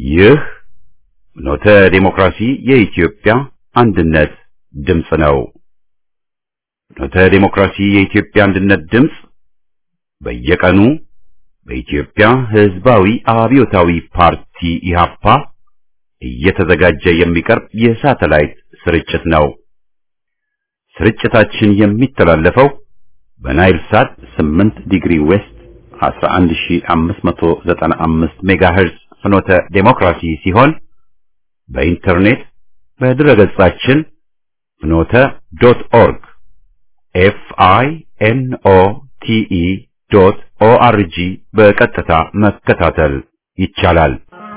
ይህ ኖተ ዴሞክራሲ የኢትዮጵያ አንድነት ድምፅ ነው። ኖተ ዴሞክራሲ የኢትዮጵያ አንድነት ድምፅ በየቀኑ በኢትዮጵያ ሕዝባዊ አብዮታዊ ፓርቲ ኢህአፓ እየተዘጋጀ የሚቀርብ የሳተላይት ስርጭት ነው። ስርጭታችን የሚተላለፈው በናይል ሳት 8 ዲግሪ ዌስት 11595 ሜጋሄርዝ ፍኖተ ዴሞክራሲ ሲሆን በኢንተርኔት በድረገጻችን ፍኖተ ዶት ኦርግ ኤፍ አይ ኤን ኦ ቲ ኢ ዶት ኦ አር ጂ በቀጥታ መከታተል ይቻላል።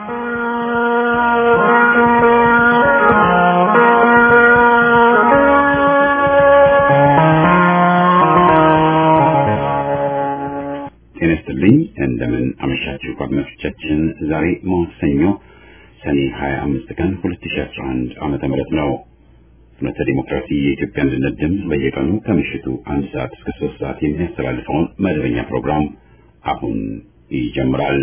ጤና ይስጥልኝ። እንደምን አመሻችሁ አድማጮቻችን። ዛሬ ማክሰኞ ሰኔ 25 ቀን 2011 ዓመተ ምህረት ነው። ፍኖተ ዲሞክራሲ የኢትዮጵያ አንድነት ድምፅ በየቀኑ ከምሽቱ አንድ ሰዓት እስከ ሶስት ሰዓት የሚያስተላልፈውን መደበኛ ፕሮግራም አሁን ይጀምራል።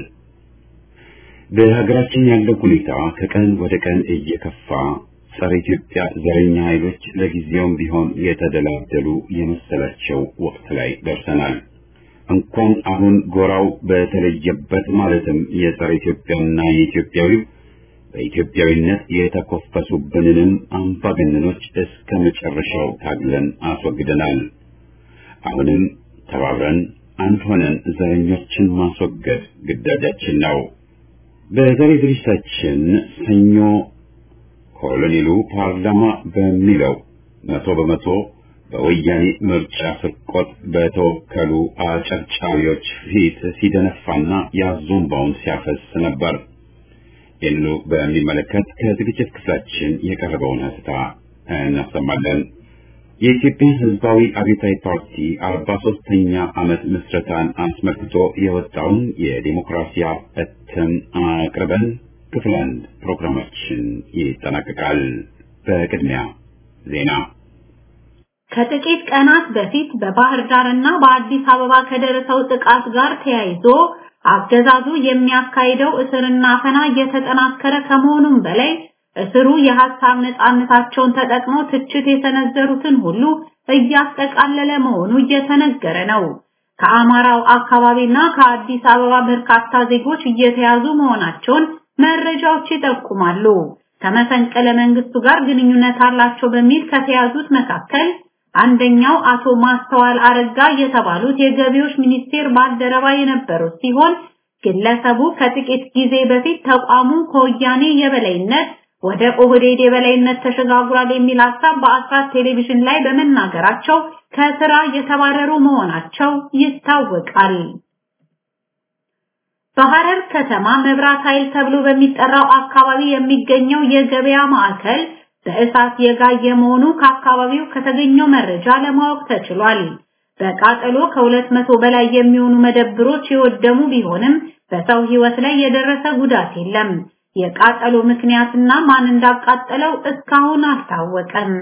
በሀገራችን ያለው ሁኔታ ከቀን ወደ ቀን እየከፋ ጸረ ኢትዮጵያ ዘረኛ ኃይሎች ለጊዜውም ቢሆን የተደላደሉ የመሰላቸው ወቅት ላይ ደርሰናል። እንኳን አሁን ጎራው በተለየበት ማለትም የጸረ ኢትዮጵያና የኢትዮጵያዊው በኢትዮጵያዊነት የተኮፈሱብንንም አምባገነኖች እስከ መጨረሻው ታግለን አስወግደናል። አሁንም ተባብረን አንድ ሆነን ዘረኞችን ማስወገድ ግዳጃችን ነው። በዛሬ ዝግጅታችን ሰኞ ኮሎኔሉ ፓርላማ በሚለው መቶ በመቶ በወያኔ ምርጫ ስርቆት በተወከሉ አጨብጫቢዎች ፊት ሲደነፋና ያዞምባውን ሲያፈስ ነበር። ይህንኑ በሚመለከት ከዝግጅት ክፍላችን የቀረበውን ሀተታ እናሰማለን። የኢትዮጵያ ሕዝባዊ አብዮታዊ ፓርቲ አርባ ሶስተኛ ዓመት ምስረታን አስመልክቶ የወጣውን የዲሞክራሲያ እትም አቅርበን ክፍል አንድ ፕሮግራማችን ይጠናቀቃል። በቅድሚያ ዜና ከጥቂት ቀናት በፊት በባህር ዳር እና በአዲስ አበባ ከደረሰው ጥቃት ጋር ተያይዞ አገዛዙ የሚያካሂደው እስርና አፈና እየተጠናከረ ከመሆኑም በላይ እስሩ የሐሳብ ነፃነታቸውን ተጠቅመው ትችት የሰነዘሩትን ሁሉ እያጠቃለለ መሆኑ እየተነገረ ነው። ከአማራው አካባቢና ከአዲስ አበባ በርካታ ዜጎች እየተያዙ መሆናቸውን መረጃዎች ይጠቁማሉ። ከመፈንቅለ መንግስቱ ጋር ግንኙነት አላቸው በሚል ከተያዙት መካከል አንደኛው አቶ ማስተዋል አረጋ የተባሉት የገቢዎች ሚኒስቴር ባልደረባ የነበሩት ሲሆን ግለሰቡ ከጥቂት ጊዜ በፊት ተቋሙ ከወያኔ የበላይነት ወደ ኦህዴድ የበላይነት ተሸጋግሯል የሚል ሀሳብ በአስራት ቴሌቪዥን ላይ በመናገራቸው ከስራ የተባረሩ መሆናቸው ይታወቃል። በሐረር ከተማ መብራት ኃይል ተብሎ በሚጠራው አካባቢ የሚገኘው የገበያ ማዕከል በእሳት የጋየ መሆኑ ከአካባቢው ከተገኘው መረጃ ለማወቅ ተችሏል። በቃጠሎ ከሁለት መቶ በላይ የሚሆኑ መደብሮች የወደሙ ቢሆንም በሰው ሕይወት ላይ የደረሰ ጉዳት የለም። የቃጠሎ ምክንያትና ማን እንዳቃጠለው እስካሁን አልታወቀም።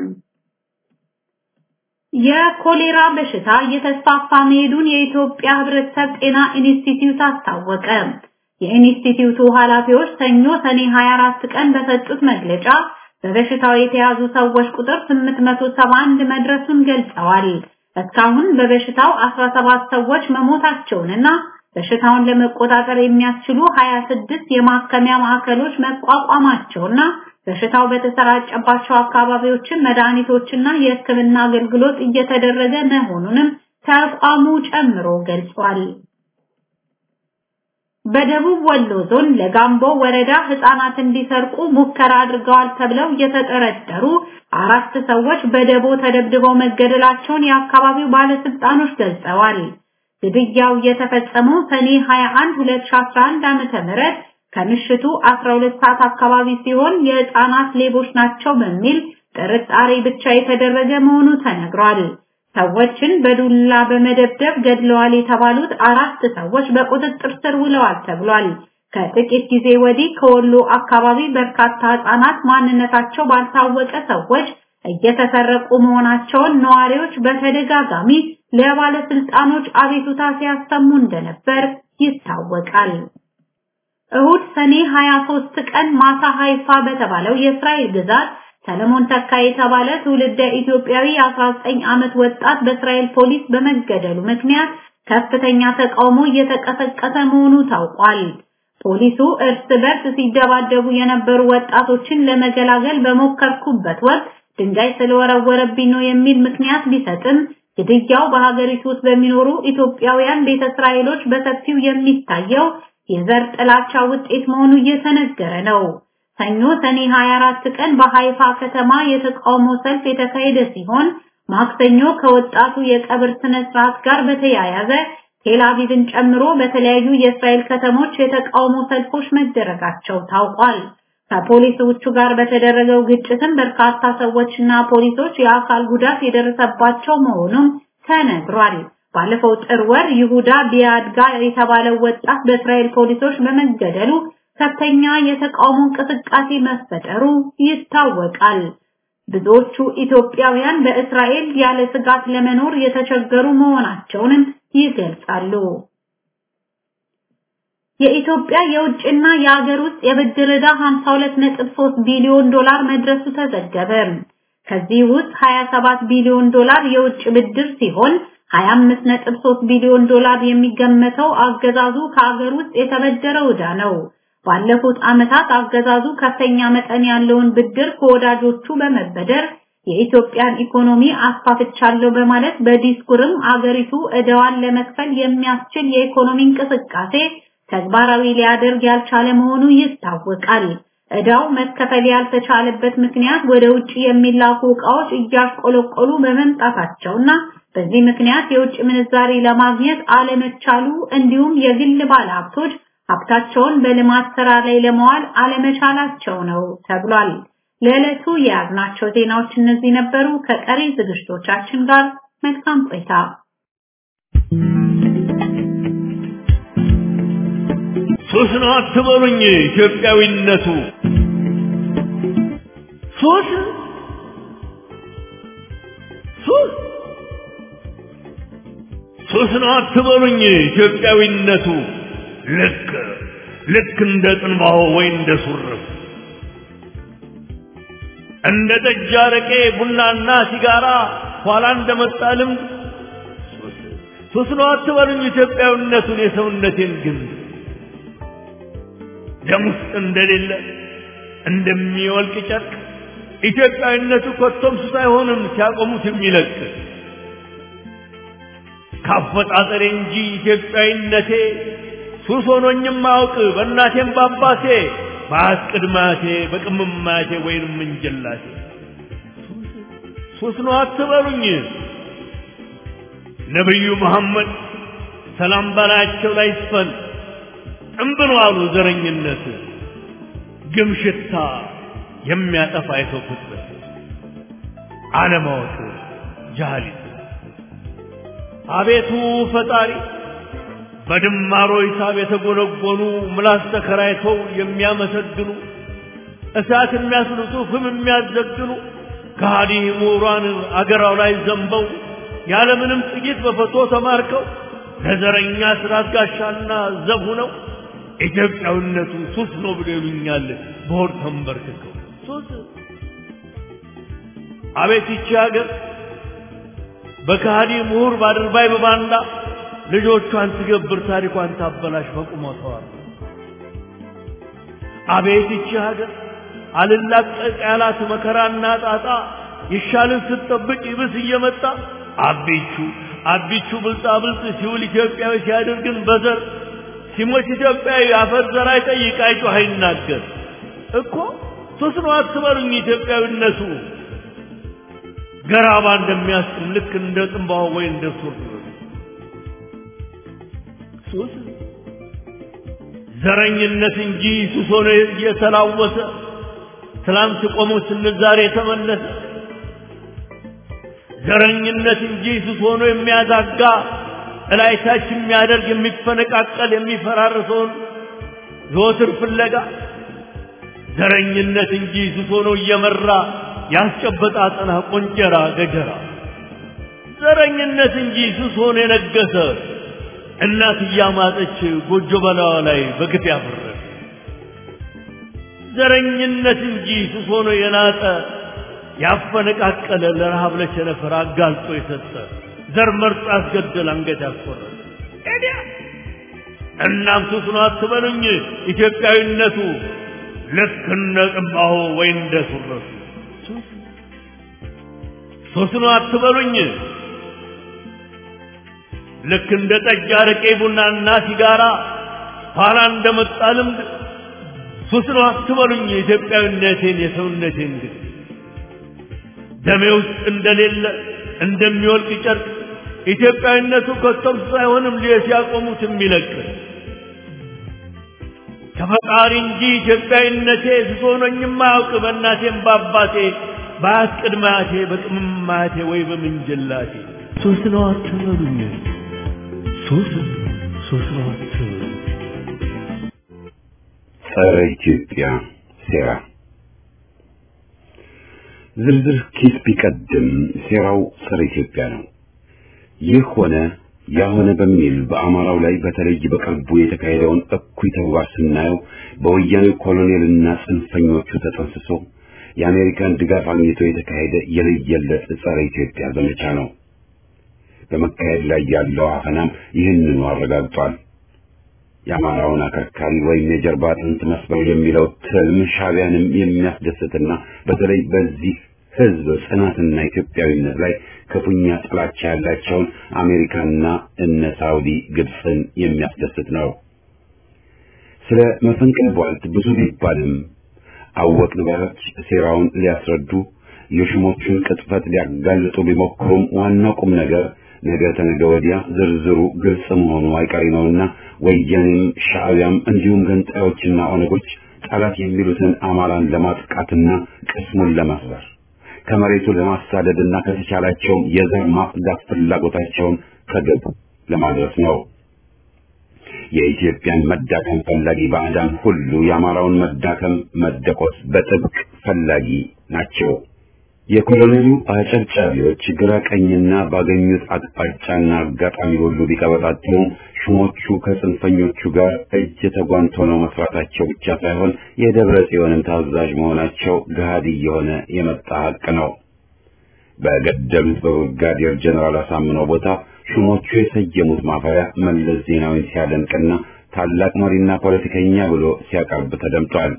የኮሌራ በሽታ እየተስፋፋ መሄዱን የኢትዮጵያ ሕብረተሰብ ጤና ኢንስቲትዩት አስታወቀ። የኢንስቲትዩቱ ኃላፊዎች ሰኞ ሰኔ 24 ቀን በሰጡት መግለጫ በበሽታው የተያዙ ሰዎች ቁጥር 871 መድረሱን ገልጸዋል። እስካሁን በበሽታው 17 ሰዎች መሞታቸውንና በሽታውን ለመቆጣጠር የሚያስችሉ 26 የማከሚያ ማዕከሎች መቋቋማቸውና በሽታው በተሰራጨባቸው አካባቢዎችን መድኃኒቶችና የሕክምና አገልግሎት እየተደረገ መሆኑንም ተቋሙ ጨምሮ ገልጿል። በደቡብ ወሎ ዞን ለጋምቦ ወረዳ ህፃናት እንዲሰርቁ ሙከራ አድርገዋል ተብለው የተጠረጠሩ አራት ሰዎች በደቦ ተደብድበው መገደላቸውን የአካባቢው ባለስልጣኖች ገልጸዋል። ግድያው የተፈጸመው ሰኔ 21 2011 ዓመተ ምህረት ከምሽቱ 12 ሰዓት አካባቢ ሲሆን የህፃናት ሌቦች ናቸው በሚል ጥርጣሬ ብቻ የተደረገ መሆኑ ተነግሯል። ሰዎችን በዱላ በመደብደብ ገድለዋል የተባሉት አራት ሰዎች በቁጥጥር ስር ውለዋል ተብሏል። ከጥቂት ጊዜ ወዲህ ከወሎ አካባቢ በርካታ ህጻናት ማንነታቸው ባልታወቀ ሰዎች እየተሰረቁ መሆናቸውን ነዋሪዎች በተደጋጋሚ ለባለስልጣኖች አቤቱታ ሲያሰሙ እንደነበር ይታወቃል። እሁድ ሰኔ 23 ቀን ማታ ሃይፋ በተባለው የእስራኤል ግዛት ሰለሞን ተካ የተባለ ትውልደ ኢትዮጵያዊ 19 ዓመት ወጣት በእስራኤል ፖሊስ በመገደሉ ምክንያት ከፍተኛ ተቃውሞ እየተቀሰቀሰ መሆኑ ታውቋል። ፖሊሱ እርስ በርስ ሲደባደቡ የነበሩ ወጣቶችን ለመገላገል በሞከርኩበት ወቅት ድንጋይ ስለወረወረብኝ ነው የሚል ምክንያት ቢሰጥም ግድያው በሀገሪቱ ውስጥ በሚኖሩ ኢትዮጵያውያን ቤተ እስራኤሎች በሰፊው የሚታየው የዘር ጥላቻ ውጤት መሆኑ እየተነገረ ነው። ሰኞ ሰኔ 24 ቀን በሃይፋ ከተማ የተቃውሞ ሰልፍ የተካሄደ ሲሆን ማክሰኞ ከወጣቱ የቀብር ስነ ስርዓት ጋር በተያያዘ ቴል አቪቭን ጨምሮ በተለያዩ የእስራኤል ከተሞች የተቃውሞ ሰልፎች መደረጋቸው ታውቋል። ከፖሊሶቹ ጋር በተደረገው ግጭትም በርካታ ሰዎችና ፖሊሶች የአካል ጉዳት የደረሰባቸው መሆኑም ተነግሯል። ባለፈው ጥር ወር ይሁዳ ቢያድጋ የተባለው ወጣት በእስራኤል ፖሊሶች በመገደሉ ከፍተኛ የተቃውሞ እንቅስቃሴ መፈጠሩ ይታወቃል። ብዙዎቹ ኢትዮጵያውያን በእስራኤል ያለ ስጋት ለመኖር የተቸገሩ መሆናቸውንም ይገልጻሉ። የኢትዮጵያ የውጭና የሀገር ውስጥ የብድር ዕዳ 52.3 ቢሊዮን ዶላር መድረሱ ተዘገበ። ከዚህ ውስጥ 27 ቢሊዮን ዶላር የውጭ ብድር ሲሆን 25.3 ቢሊዮን ዶላር የሚገመተው አገዛዙ ከሀገር ውስጥ የተበደረው ዕዳ ነው። ባለፉት ዓመታት አገዛዙ ከፍተኛ መጠን ያለውን ብድር ከወዳጆቹ በመበደር የኢትዮጵያን ኢኮኖሚ አስፋፍቻለሁ በማለት በዲስኩርም አገሪቱ ዕዳዋን ለመክፈል የሚያስችል የኢኮኖሚ እንቅስቃሴ ተግባራዊ ሊያደርግ ያልቻለ መሆኑ ይታወቃል። ዕዳው መከፈል ያልተቻለበት ምክንያት ወደ ውጭ የሚላኩ ዕቃዎች እያሽቆለቆሉ በመምጣታቸውና በዚህ ምክንያት የውጭ ምንዛሪ ለማግኘት አለመቻሉ እንዲሁም የግል ባለሀብቶች ሀብታቸውን በልማት ስራ ላይ ለመዋል አለመቻላቸው ነው ተብሏል። ለዕለቱ የያዝናቸው ዜናዎች እነዚህ ነበሩ። ከቀሪ ዝግጅቶቻችን ጋር መልካም ቆይታ። ሱስ ነው አትበሉኝ፣ ኢትዮጵያዊነቱ ሱስ ሱስ ሱስ ነው አትበሉኝ፣ ኢትዮጵያዊነቱ ልክ ልክ እንደ ጥንባሆ ወይ እንደ ሱርፍ እንደ ጠጅ፣ አረቄ፣ ቡናና ሲጋራ ኋላ እንደመጣ ልምድ ሱስ ነው አትበሉኝ፣ ኢትዮጵያዊነቱን የሰውነቴን ግን ደም ውስጥ እንደሌለ እንደሚወልቅ ጨርቅ ኢትዮጵያዊነቱ ኮቶም ሱስ አይሆንም ሲያቆሙት የሚለቅ ካፈጣጠሬ እንጂ ኢትዮጵያዊነቴ ሱስ ሆኖኝም አውቅ በእናቴም በአባቴ በአያት ቅድማቴ በቅምማቴ ወይንም እንጀላቴ ሱስ ነው አትበሉኝ። ነቢዩ መሐመድ ሰላም በላያቸው ላይ ይስፈን ጥንብን አሉ ዘረኝነት ግም ሽታ የሚያጠፋ የሰው ፍጥረት አለማወቅ ጃሃሊት አቤቱ ፈጣሪ በድማሮ ሂሳብ የተጎነጎኑ ምላስ ተከራይተው የሚያመሰግኑ እሳት የሚያስልጡ ፍም የሚያዘግኑ ከሃዲ ምሁራን አገራው ላይ ዘንበው ያለምንም ጥቂት በፈቶ ተማርከው ለዘረኛ ስርዓት ጋሻና ዘብ ሆነው ኢትዮጵያዊነቱ ሱስ ነው ብሎ ይሉኛል በሆድ ተንበርክከው ሱስ አቤት ይቺ ሀገር በከሃዲ ምሁር ባድርባይ በባንዳ ልጆቿን ትገብር ታሪኳን ታበላሽ በቁመተዋል አቤት ይቺ ሀገር አልላቀቅ ያላት መከራና ጣጣ ይሻልን ስትጠብቅ ይብስ እየመጣ አቢቹ አቢቹ ብልጣ ብልጥ ሲውል ኢትዮጵያዊ ሲያደርግን በዘር ሲሞት ኢትዮጵያዊ አፈር ዘር አይጠይቅ አይጮህ አይናገር እኮ ሱስ ነው አትበሉኝ ኢትዮጵያዊነቱ ገራባ እንደሚያስጥም ልክ እንደ ጥንባሆ ወይ እንደ ሱር ሱስ ዘረኝነት እንጂ ሱስ ሆኖ እየተላወሰ ትላንት ቆሞ ስንል ዛሬ የተመለሰ ዘረኝነት እንጂ ሱስ ሆኖ የሚያዛጋ እላይታች የሚያደርግ የሚፈነቃቀል የሚፈራርሰውን ዘወትር ፍለጋ ዘረኝነት እንጂ ሱስ ሆኖ እየመራ ያስጨበጣ አጠና ቆንጀራ ገጀራ ዘረኝነት እንጂ ሱስ ሆኖ የነገሰ እናት እያማጠች ጎጆ በላዋ ላይ በግፍ ያፈረሰ ዘረኝነት እንጂ ሱስ ሆኖ የናጠ ያፈነቃቀለ ለረሃብ ለቸነፈር አጋልጦ የሰጠ ዘር መርጦ ያስገደል አንገት ያስቆረጠ ኤዲያ እናም ሱስ ነው አትበሉኝ ኢትዮጵያዊነቱ ልክ እንደ ቅባሆ ወይ እንደ ሱረቱ ሱስ ነው አትበሉኝ ልክ እንደ ጠጅ አረቄ ቡናና ሲጋራ ኋላ እንደመጣ ልምድ ሱስ ነው አትበሉኝ ኢትዮጵያዊነቴን የሰውነቴን ግን ደሜ ውስጥ እንደሌለ እንደሚወልቅ ጨርቅ ኢትዮጵያዊነቱ ከቶም ሳይሆንም ሲያቆሙት የሚለቅ ከፈጣሪ እንጂ ኢትዮጵያዊነቴ ስሶ ነኝም አያውቅ በእናቴም በአባቴ በአያት ቅድመ አያቴ በቅምም አያቴ ወይ በምንጅላቴ ሶስት ነው አትበሉኝ ሶስት ሶስት ነው አትበሉኝ ጸረ ኢትዮጵያ ሴራ ዝርዝር ኪስ ቢቀድም ሴራው ጸረ ኢትዮጵያ ነው። ይህ ሆነ ያ ሆነ በሚል በአማራው ላይ በተለይ በቅርቡ የተካሄደውን እኩይ ተግባር ስናየው በወያኔው ኮሎኔልና ጽንፈኞቹ ተጠንስሶ የአሜሪካን ድጋፍ አግኝቶ የተካሄደ የለየለት ጸረ ኢትዮጵያ ዘመቻ ነው። በመካሄድ ላይ ያለው አፈናም ይህንኑ አረጋግጧል። የአማራውን አከርካሪ ወይም የጀርባ አጥንት መስበር የሚለው ትልም ሻዕቢያንም የሚያስደስትና በተለይ በዚህ ሕዝብ ጽናትና ኢትዮጵያዊነት ላይ ክፉኛ ጥላቻ ያላቸውን አሜሪካና እነ ሳውዲ ግብፅን የሚያስደስት ነው። ስለ መፈንቅለ ቧልት ብዙ ቢባልም አወቅን ባዮች ሴራውን ሊያስረዱ የሹሞቹን ቅጥፈት ሊያጋልጡ ቢሞክሩም ዋናው ቁም ነገር ነገ ተነገ ወዲያ ዝርዝሩ ግልጽ መሆኑ አይቀሬ ነውና ወያኔም ሻዕቢያም እንዲሁም ገንጣዮችና ኦነጎች ጠላት የሚሉትን አማራን ለማጥቃትና ቅስሙን ለመስበር ከመሬቱ ለማሳደድና ከተቻላቸውም የዘር ማጽዳት ፍላጎታቸውን ከግብ ለማድረስ ነው። የኢትዮጵያን መዳከም ፈላጊ ባዕዳን ሁሉ የአማራውን መዳከም መደቆስ በጥብቅ ፈላጊ ናቸው። የኮሎኔሉ አጨብጫቢዎች ግራ ቀኝና ባገኙት አቅጣጫና አጋጣሚ ሁሉ ቢቀበጣጥሩም ሹሞቹ ከጽንፈኞቹ ጋር እጅ ተጓንቶ ነው መስራታቸው ብቻ ሳይሆን የደብረ ጽዮንን ታዛዥ መሆናቸው ገሃድ እየሆነ የመጣ ሀቅ ነው። በገደሉት በብርጋዴር ጀነራል አሳምነው ቦታ ሹሞቹ የሰየሙት ማፈሪያ መለስ ዜናዊን ሲያደንቅና ታላቅ መሪና ፖለቲከኛ ብሎ ሲያቀርብ ተደምጧል።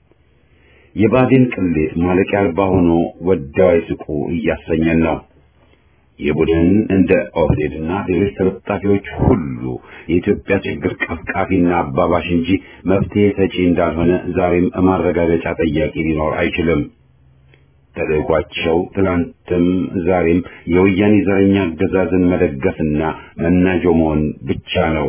የባዴን ቅሌት ማለቂያ አልባ ሆኖ ወደው አይስቁ እያሰኘን ነው። ይህ ቡድን እንደ ኦህዴድና ሌሎች ተለጣፊዎች ሁሉ የኢትዮጵያ ችግር ቀፍቃፊና አባባሽ እንጂ መፍትሄ ሰጪ እንዳልሆነ ዛሬም ማረጋገጫ ጠያቂ ሊኖር አይችልም። ተልዕኳቸው ትናንትም ዛሬም የወያኔ ዘረኛ አገዛዝን መደገፍና መናጆ መሆን ብቻ ነው።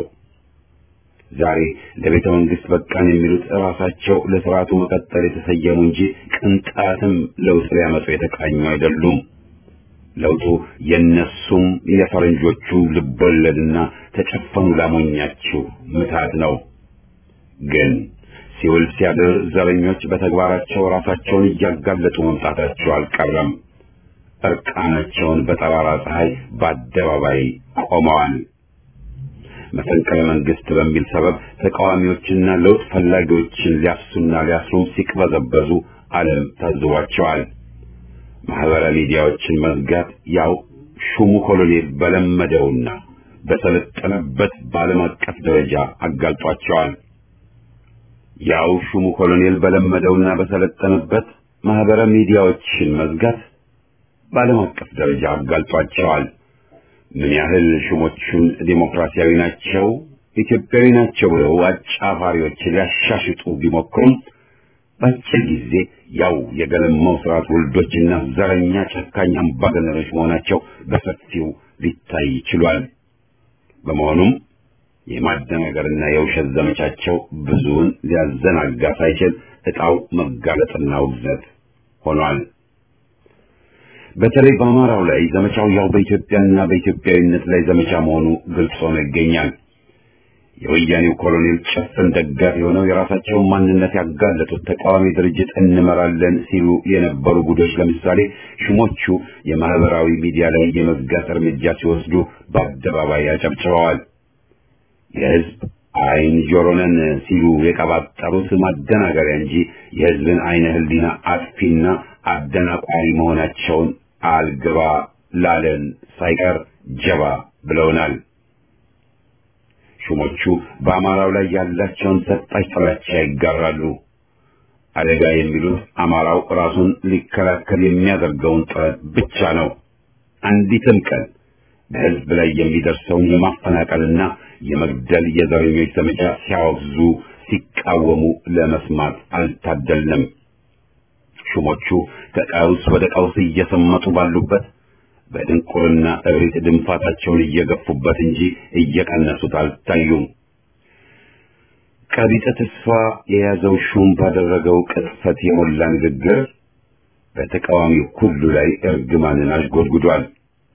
ዛሬ ለቤተ መንግስት በቃን የሚሉት ራሳቸው ለስርዓቱ መቀጠል የተሰየሙ እንጂ ቅንጣትም ለውጥ ሊያመጡ የተቃኙ አይደሉም። ለውጡ የነሱም የፈረንጆቹም ልቦለድና ተጨፈኑ ላሞኛችሁ ምታት ነው። ግን ሲውል ሲያድር ዘረኞች በተግባራቸው ራሳቸውን እያጋለጡ መምጣታቸው አልቀረም። እርቃናቸውን በጠራራ ፀሐይ በአደባባይ ቆመዋል። መፈንቅለ መንግስት በሚል ሰበብ ተቃዋሚዎችና ለውጥ ፈላጊዎችን ሊያፍሱና ሊያስሩም ሲቅበዘበዙ ዓለም ታዝቧቸዋል። ማህበራዊ ሚዲያዎችን መዝጋት ያው ሹሙ ኮሎኔል በለመደውና በሰለጠነበት በዓለም አቀፍ ደረጃ አጋልጧቸዋል። ያው ሹሙ ኮሎኔል በለመደውና በሰለጠነበት ማህበራዊ ሚዲያዎችን መዝጋት በዓለም አቀፍ ደረጃ አጋልጧቸዋል። ምን ያህል ሹሞቹን ዴሞክራሲያዊ ናቸው፣ ኢትዮጵያዊ ናቸው ብለው አጫፋሪዎች ሊያሻሽጡ ቢሞክሩም በአጭር ጊዜ ያው የገለማው ስርዓት ውልዶችና ዘረኛ ጨካኝ አምባገነኖች መሆናቸው በሰፊው ሊታይ ችሏል። በመሆኑም የማደናገርና የውሸት ዘመቻቸው ብዙውን ሊያዘናጋ ሳይችል ዕጣው መጋለጥና ውግዘት ሆኗል። በተለይ በአማራው ላይ ዘመቻው ያው በኢትዮጵያና በኢትዮጵያዊነት ላይ ዘመቻ መሆኑ ግልጽ ሆኖ ይገኛል። የወያኔው ኮሎኔል ጭፍን ደጋፊ የሆነው የራሳቸውን ማንነት ያጋለጡት ተቃዋሚ ድርጅት እንመራለን ሲሉ የነበሩ ጉዶች ለምሳሌ ሹሞቹ የማህበራዊ ሚዲያ ላይ የመዝጋት እርምጃ ሲወስዱ በአደባባይ ያጨብጭበዋል። የህዝብ አይን ጆሮነን ሲሉ የቀባጠሩት ማደናገሪያ እንጂ የሕዝብን አይነ ህሊና አጥፊና አደናቋሪ መሆናቸውን አልገባ ላለን ሳይቀር ጀባ ብለውናል። ሹሞቹ በአማራው ላይ ያላቸውን ሰጣች ጥላቻ ይጋራሉ። አደጋ የሚሉት አማራው ራሱን ሊከላከል የሚያደርገውን ጥረት ብቻ ነው። አንዲትም ቀን በሕዝብ ላይ የሚደርሰውን የማፈናቀልና የመግደል የዘረኞች ዘመቻ ሲያወግዙ፣ ሲቃወሙ ለመስማት አልታደልንም። ሹሞቹ ከቀውስ ወደ ቀውስ እየሰመጡ ባሉበት በድንቁርና እብሪት ድንፋታቸውን እየገፉበት እንጂ እየቀነሱት አልታዩም። ቀቢጸ ተስፋ የያዘው ሹም ባደረገው ቅጥፈት የሞላ ንግግር በተቃዋሚው ሁሉ ላይ እርግማንን አሽጎድጉዷል።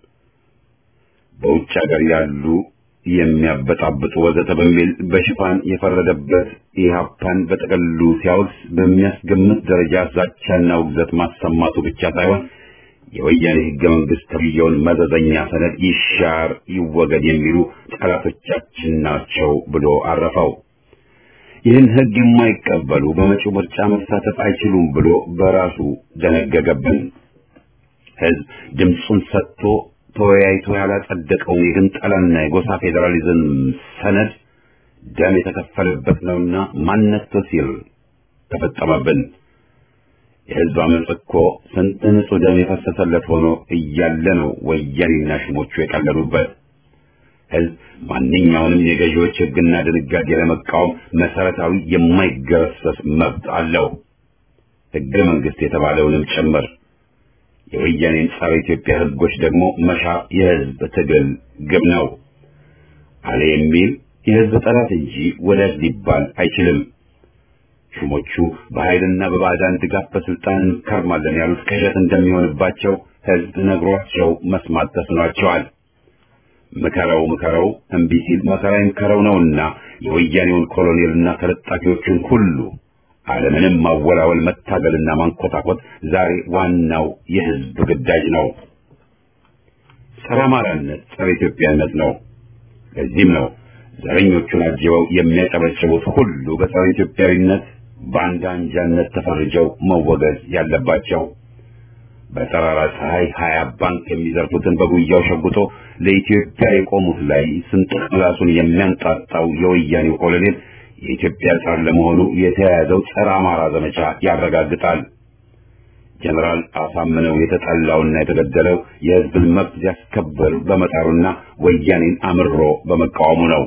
በውጭ ሀገር ያሉ የሚያበጣብጡ ወዘተ በሚል በሽፋን የፈረደበት ኢህአፓን በጠቅሉ ሲያወግዝ በሚያስገምት ደረጃ ዛቻና ውግዘት ማሰማቱ ብቻ ሳይሆን የወያኔ ህገ መንግስት ተብየውን መዘዘኛ ሰነድ ይሻር ይወገድ የሚሉ ጠላቶቻችን ናቸው ብሎ አረፈው። ይህን ህግ የማይቀበሉ በመጪው ምርጫ መሳተፍ አይችሉም ብሎ በራሱ ደነገገብን። ህዝብ ድምፁን ሰጥቶ ተወያይቶ ያላጸደቀውን የግንጠላና የጎሳ ፌዴራሊዝም ሰነድ ደም የተከፈለበት ነውና ማነቶ ሲል ተፈጸመብን። የህዝብ አመፅ እኮ ስንት ንጹህ ደም የፈሰሰለት ሆኖ እያለ ነው ወያኔና ሹሞቹ የቀለሉበት። ህዝብ ማንኛውንም የገዢዎች ህግና ድንጋጌ ለመቃወም መሰረታዊ የማይገረሰስ መብት አለው፣ ህገ መንግስት የተባለውንም ጭምር። የወያኔን ጸረ ኢትዮጵያ ህጎች ደግሞ መሻር የህዝብ ትግል ግብ ነው። አለ የሚል የህዝብ ጠላት እንጂ ወዳጅ ሊባል አይችልም። ሹሞቹ በኃይልና በባዕዳን ድጋፍ በስልጣን እንከርማለን ያሉት ቅዠት እንደሚሆንባቸው ህዝብ ነግሯቸው መስማት ተስኗቸዋል። ምከረው ምከረው እምቢ ሲል መከራ ይምከረው ነውና የወያኔውን ኮሎኔልና ተለጣፊዎቹን ሁሉ አለምንም ማወላወል መታገልና ማንኮታኮት ዛሬ ዋናው የህዝብ ግዳጅ ነው። ጸረ አማራነት ጸረ ኢትዮጵያነት ነው። ለዚህም ነው ዘረኞቹን አጅበው የሚያጨበጭቡት ሁሉ በጸረ ኢትዮጵያዊነት በአንድ አንጃነት ተፈርጀው መወገዝ ያለባቸው። በጠራራ ፀሐይ ሀያ ባንክ የሚዘርፉትን በጉያው ሸጉጦ ለኢትዮጵያ የቆሙት ላይ ስንጥቅ ምላሱን የሚያንጣጣው የወያኔው ኮሎኔል የኢትዮጵያ ጸር ለመሆኑ የተያያዘው ጸረ አማራ ዘመቻ ያረጋግጣል። ጀነራል አሳምነው የተጠላውና የተገደለው የህዝብን መብት ሲያስከብር በመጣሩና ወያኔን አምሮ በመቃወሙ ነው።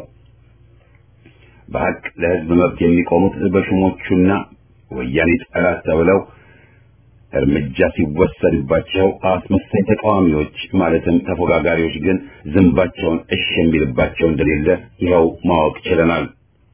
በሀቅ ለህዝብ መብት የሚቆሙት በሹሞቹና ወያኔ ጠላት ተብለው እርምጃ ሲወሰድባቸው አስመሳይ ተቃዋሚዎች ማለትም ተፎጋጋሪዎች ግን ዝንባቸውን እሽ የሚልባቸው እንደሌለ ይኸው ማወቅ ችለናል።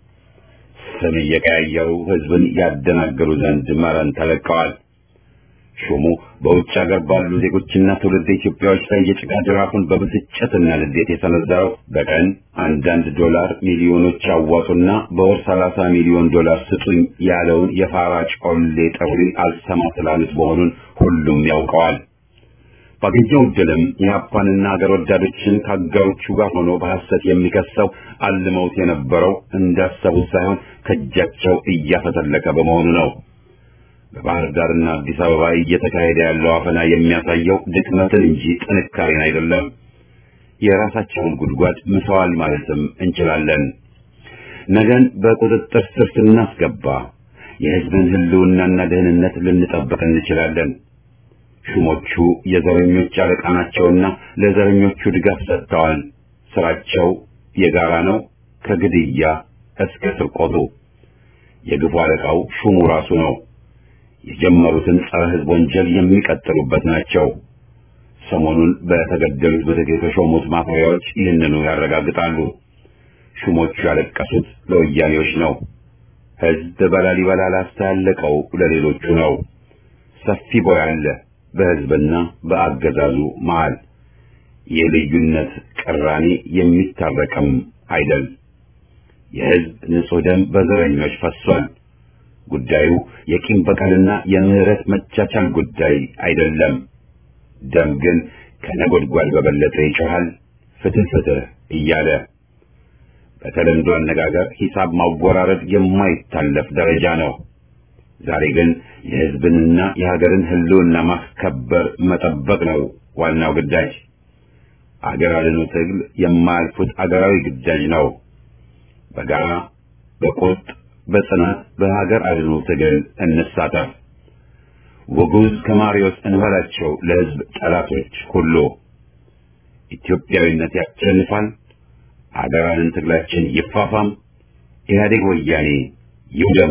ስም እየቀያየሩ ህዝብን ያደናገሩ ዘንድ መረን ተለቀዋል። ሹሙ በውጭ ሀገር ባሉ ዜጎችና ትውልድ ኢትዮጵያዎች ላይ የጭቃ ጅራፉን በብስጭትና ንዴት የሰነዘረው በቀን አንዳንድ ዶላር ሚሊዮኖች አዋጡና በወር ሰላሳ ሚሊዮን ዶላር ስጡኝ ያለውን የፋራ ጮሌ ጥሪ አልሰማ ስላሉት መሆኑን ሁሉም ያውቀዋል። ባገኘው ዕድልም የአፓንና ሀገር ወዳዶችን ከአጋሮቹ ጋር ሆኖ በሐሰት የሚከሰው አልመውት የነበረው እንዳሰቡት ሳይሆን ከእጃቸው እያፈተለከ በመሆኑ ነው። በባህር ዳርና አዲስ አበባ እየተካሄደ ያለው አፈና የሚያሳየው ድክመትን እንጂ ጥንካሬን አይደለም። የራሳቸውን ጉድጓድ ምሰዋል ማለትም እንችላለን። ነገን በቁጥጥር ስር ስናስገባ የሕዝብን ሕልውናና ደህንነት ልንጠብቅ እንችላለን። ሹሞቹ የዘረኞች አለቃ ናቸውና ለዘረኞቹ ድጋፍ ሰጥተዋል። ስራቸው የጋራ ነው፣ ከግድያ እስከ ስርቆቱ። የግፉ አለቃው ሹሙ ራሱ ነው። የጀመሩትን ጸረ ሕዝብ ወንጀል የሚቀጥሉበት ናቸው። ሰሞኑን በተገደሉት ምትክ የተሾሙት ማፈሪያዎች ይህንኑ ያረጋግጣሉ። ሹሞቹ ያለቀሱት ለወያኔዎች ነው። ሕዝብ በላሊበላ ላስተላለቀው ለሌሎቹ ነው። ሰፊ ቦይ አለ በሕዝብና በአገዛዙ መሃል። የልዩነት ቅራኔ የሚታረቅም አይደል። የሕዝብ ንጹሕ ደም በዘረኞች ፈሷል። ጉዳዩ የቂም በቀልና የምህረት መቻቻል ጉዳይ አይደለም። ደም ግን ከነጎድጓድ በበለጠ ይጮሃል፣ ፍትህ ፍትህ እያለ በተለምዶ አነጋገር ሂሳብ ማወራረድ የማይታለፍ ደረጃ ነው። ዛሬ ግን የሕዝብንና የሀገርን ሕልውና ማስከበር መጠበቅ ነው ዋናው ግዳጅ። አገር አድኑ ትግል የማያልፉት አገራዊ ግዳጅ ነው። በጋራ በቁርጥ በጽናት በሀገር አድኑ ትግል እንሳተፍ። ውጉዝ ከማሪዎስ እንበላቸው ለሕዝብ ጠላቶች ሁሉ። ኢትዮጵያዊነት ያሸንፋል። ሀገራንን ትግላችን ይፋፋም። ኢህአዴግ ወያኔ ይውደሙ።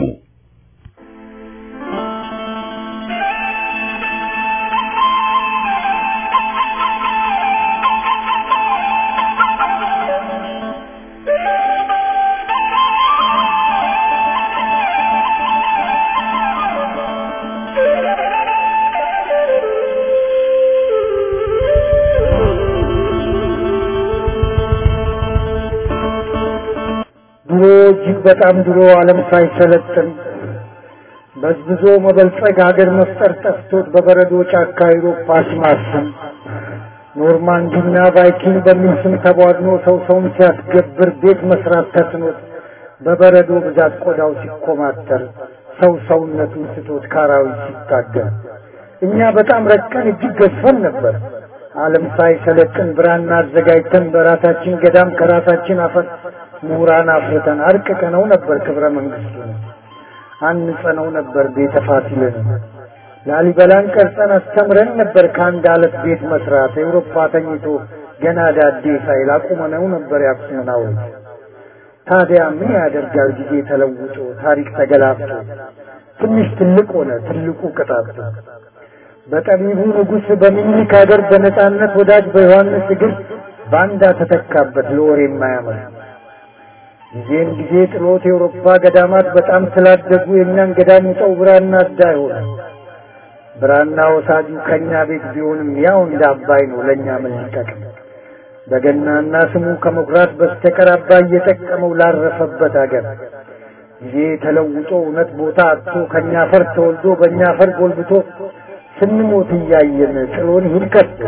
ድሮ እጅግ በጣም ድሮ ዓለም ሳይሰለጥን በዝብዞ መበልጸግ ሀገር መፍጠር ጠፍቶት በበረዶ ጫካ አውሮፓ ሲማስን ኖርማንዲና ቫይኪንግ በሚል ስም ተቧድኖ ሰው ሰውን ሲያስገብር ቤት መስራት ተስኖት በበረዶ ብዛት ቆዳው ሲኮማተር ሰው ሰውነቱን ስቶት ካራዊት ሲታገል እኛ በጣም ረቀን እጅግ ገዝፈን ነበር። ዓለም ሳይሰለጥን ብራና አዘጋጅተን በራሳችን ገዳም ከራሳችን አፈር ምሁራን አፍርተን አርቅቀነው ነበር ክብረ መንግስቱን አንጸነው ነበር ቤተ ፋሲልን ላሊበላን ቀርጸን አስተምረን ነበር ከአንድ አለት ቤት መስራት ኤውሮፓ ተኝቶ ገና ዳዴ ሳይል አቁመነው ነበር ያክሱምን ሐውልት ታዲያ ምን ያደርጋል ጊዜ ተለውጦ ታሪክ ተገላብጦ ትንሽ ትልቅ ሆነ ትልቁ ቅጣቱ በጠቢቡ ንጉሥ በሚኒሊክ ሀገር በነጻነት ወዳጅ በዮሐንስ እግር ባንዳ ተተካበት ለወሬ የማያምር ጊዜን ጊዜ ጥሎት የአውሮፓ ገዳማት በጣም ስላደጉ የእኛን ገዳም ውጠው ብራና አዳ ሆነ። ብራና ወሳጁ ከእኛ ቤት ቢሆንም ያው እንደ አባይ ነው ለእኛ ምን ሊጠቅም? በገናና ስሙ ከመኩራት በስተቀር አባይ እየጠቀመው ላረፈበት አገር ጊዜ ተለውጦ እውነት ቦታ አጥቶ ከእኛ አፈር ተወልዶ በእኛ አፈር ጎልብቶ ስንሞት እያየን ጥሎን ይሂድ ከቶ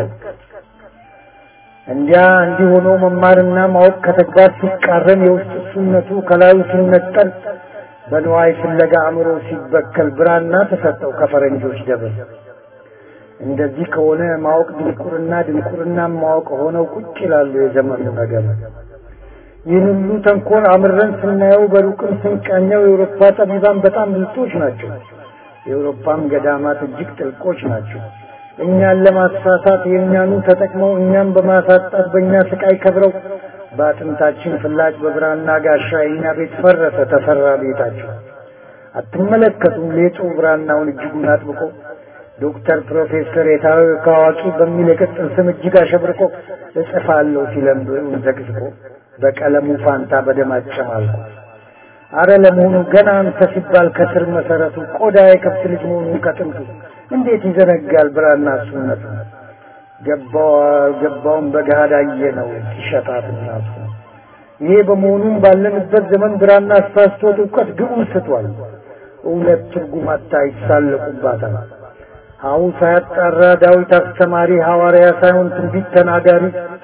እንዲያ እንዲህ ሆኖ መማርና ማወቅ ከተግባር ሲቃረን የውስጥ እሱነቱ ከላዩ ሲነጠል በንዋይ ፍለጋ አእምሮ ሲበከል ብራና ተሰጠው ከፈረንጆች ደብር። እንደዚህ ከሆነ ማወቅ ድንቁርና፣ ድንቁርና ማወቅ ሆነው ቁጭ ይላሉ የዘመኑ ነገር። ይህን ሁሉ ተንኮል አምረን ስናየው በሩቅም ስንቃኘው የአውሮፓ ጠቢባን በጣም ብልጦች ናቸው። የአውሮፓም ገዳማት እጅግ ጥልቆች ናቸው። እኛን ለማሳሳት የእኛኑ ተጠቅመው እኛም በማሳጣት በእኛ ስቃይ ከብረው በአጥንታችን ፍላጭ በብራና ጋሻ የእኛ ቤት ፈረሰ፣ ተፈራ ቤታቸው። አትመለከቱም ሌጡ ብራናውን እጅጉን አጥብቆ ዶክተር ፕሮፌሰር የታወቀ አዋቂ በሚል የቅጽል ስም እጅግ አሸብርቆ እጽፋለሁ ሲለም ብዕሩን ዘቅዝቆ በቀለሙ ፋንታ በደም አጨማልቆ አረ ለመሆኑ ገና አንተ ሲባል ከስር መሰረቱ ቆዳ የከብት ልጅ መሆኑን ከጥንቱ እንዴት ይዘነጋል ብራና እሱነቱ ገባው ገባውን በገሃድ አየነው ሲሸጣት እናቱ ይሄ በመሆኑም ባለንበት ዘመን ብራና አሳስቶት እውቀት ግቡን ስቷል እውነት ትርጉም አታ ይሳለቁባታል ሀው ሳያጣራ ዳዊት አስተማሪ ሐዋርያ ሳይሆን ትንቢት ተናጋሪ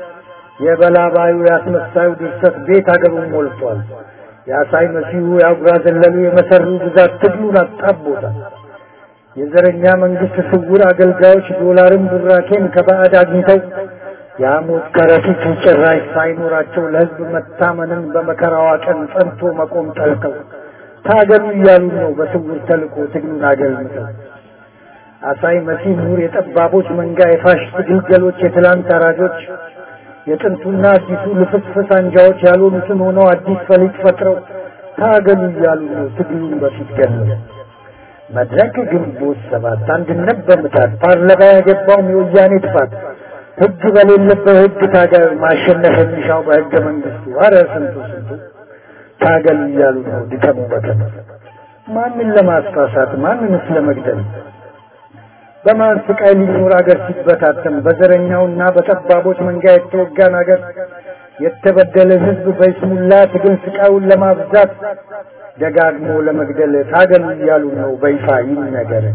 የበላባዩ ያስመሳዩ ድርሰት ቤት አገሩን ሞልቷል የአሳይ መሲሁ የአጉራ ዘለሉ የመሰሩ ብዛት ትግሉን አጣቦታል የዘረኛ መንግስት ስውር አገልጋዮች ዶላርን ቡራኬን ከባዕድ አግኝተው የሐሞት ከረጢት ጭራሽ ሳይኖራቸው ለሕዝብ መታመንን በመከራዋ ቀን ጸንቶ መቆም ጠልተው ታገሉ እያሉ ነው በስውር ተልኮ ትግሉን አገልምተው አሳይ መሲህ ምሁር የጠባቦች መንጋ የፋሽስት ግልገሎች የትላንት አራጆች የጥንቱና አዲሱ ልፍስፍስ አንጃዎች ያልሆኑትን ሆነው አዲስ ፈሊጥ ፈጥረው ታገሉ እያሉ ነው ትግሉን በፊት ገለው መድረክ ግንቦት ሰባት አንድነት በምታት ፓርላማ ያገባውም የወያኔ ጥፋት ህግ በሌለበት ህግ ታገል ማሸነፍ የሚሻው በህገ መንግስቱ አረ ስንቱ ስንቱ ታገሉ እያሉ ነው ድከሙ በከም ማንን ለማስፋሳት ማንንስ ለመግደል በማን ስቃይ ሊኖር አገር ሲበታተን በዘረኛውና በጠባቦች መንጋ የተወጋን አገር የተበደለ ህዝብ በይስሙላ ትግል ስቃዩን ለማብዛት ደጋግሞ ለመግደል ታገሉ እያሉ ነው በይፋ ይነገር።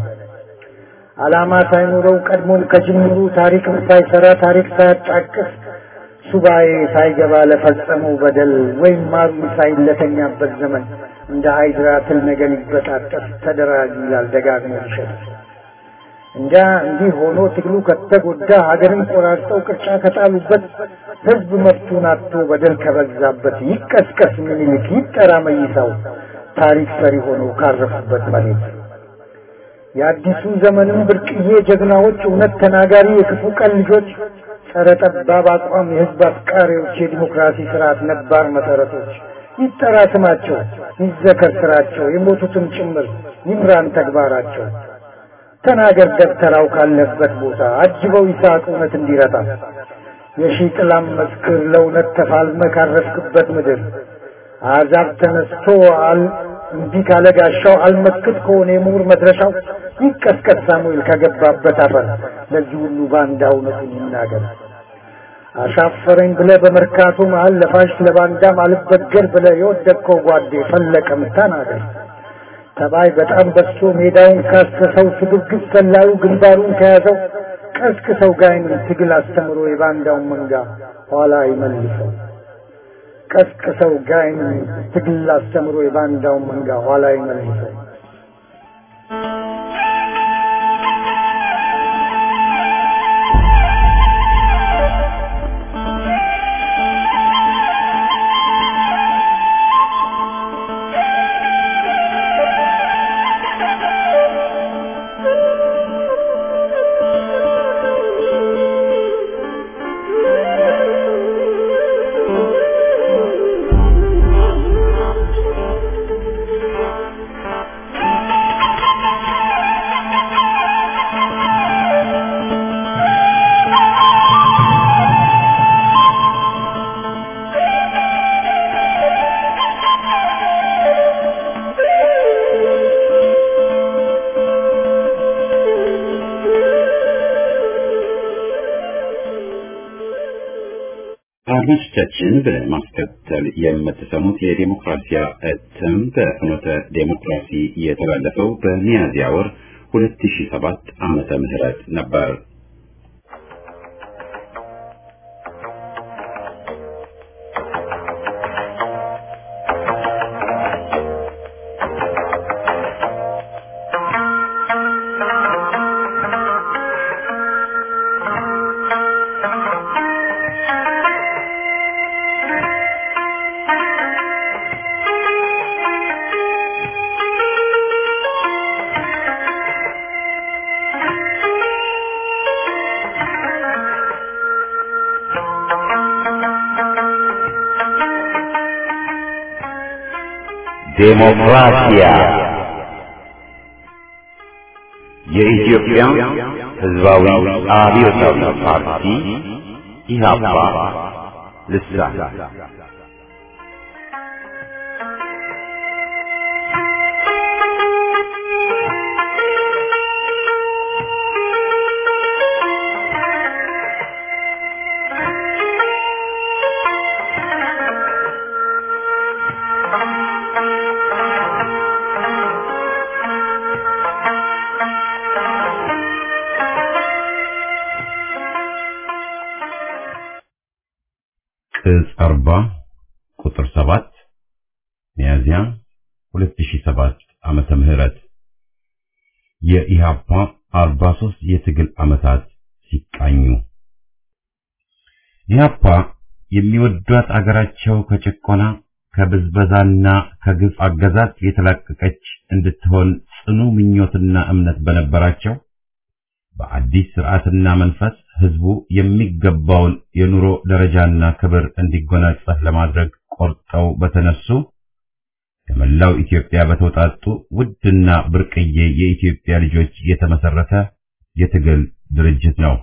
ዓላማ ሳይኖረው ቀድሞም ከጅምሩ ታሪክም ሳይሰራ ታሪክ ሳያጣቅስ ሱባኤ ሳይገባ ለፈጸመው በደል ወይም ማሩን ሳይለተኛበት ዘመን እንደ ሃይድራ ትል ነገር ይበጣጠስ ተደራጅ ይላል ደጋግሞ ይሸጥ እንጃ እንዲህ ሆኖ ትግሉ ከተጎዳ ሀገርን ቆራርጠው ቅርጫ ከጣሉበት ህዝብ መብቱን አጥቶ በደል ከበዛበት ይቀስቀስ ምኒልክ ይጠራ መይሳው ታሪክ ሰሪ ሆኖ ካረፉበት መሬት የአዲሱ ዘመንም ብርቅዬ ጀግናዎች እውነት ተናጋሪ የክፉ ቀን ልጆች ጸረ ጠባብ አቋም የህዝብ አፍቃሪዎች የዲሞክራሲ ስርዓት ነባር መሰረቶች ይጠራ ስማቸው ይዘከር ስራቸው የሞቱትም ጭምር ይምራን ተግባራቸው ተናገር ደብተራው ካለበት ቦታ አጅበው ይስሐቅ እውነት እንዲረታ የሺህ ጥላም መስክር ለእውነት ተፋልመ ካረፍክበት ምድር አሕዛብ ተነስቶ አል እንዲህ ካለ ጋሻው አልመክት ከሆነ የምሁር መድረሻው ይቀስቀስ ሳሙኤል ከገባበት አፈር ለዚህ ሁሉ ባንዳ እውነቱን ይናገር። አሻፈረኝ ብለ በመርካቶ መሃል ለፋሽ ለባንዳም አልበገር ብለ የወደቅከው ጓዴ ፈለቀም ተናገር። ተባይ በጣም በዝቶ ሜዳውን ካሰሰው ስግብግብ ሰላዩ ግንባሩን ከያዘው ቀስቅሰው ጋይንን ትግል አስተምሮ የባንዳውን መንጋ ኋላ ይመልሰው። ቀስቅሰው ጋይንን ትግል አስተምሮ የባንዳውን መንጋ ኋላ ይመልሰው። አድማጮቻችን በማስከተል የምትሰሙት የዴሞክራሲያ እትም በፍኖተ ዴሞክራሲ የተላለፈው በሚያዝያ ወር 2007 ዓመተ ምህረት ነበር። ዴሞክራሲያ የኢትዮጵያ ሕዝባዊ አብዮታዊ ፓርቲ ኢህአፓ ልሳን ቅጽ 40 ቁጥር 7 ሚያዝያ 2007 ዓመተ ምህረት የኢሃፓ 43 የትግል ዓመታት ሲቃኙ ኢሃፓ የሚወዷት አገራቸው ከጭቆና ከብዝበዛና ከግፍ አገዛዝ የተላቀቀች እንድትሆን ጽኑ ምኞትና እምነት በነበራቸው በአዲስ ስርዓትና መንፈስ ህዝቡ የሚገባውን የኑሮ ደረጃና ክብር እንዲጎናጸፍ ለማድረግ ቆርጠው በተነሱ ከመላው ኢትዮጵያ በተውጣጡ ውድና ብርቅዬ የኢትዮጵያ ልጆች የተመሰረተ የትግል ድርጅት ነው።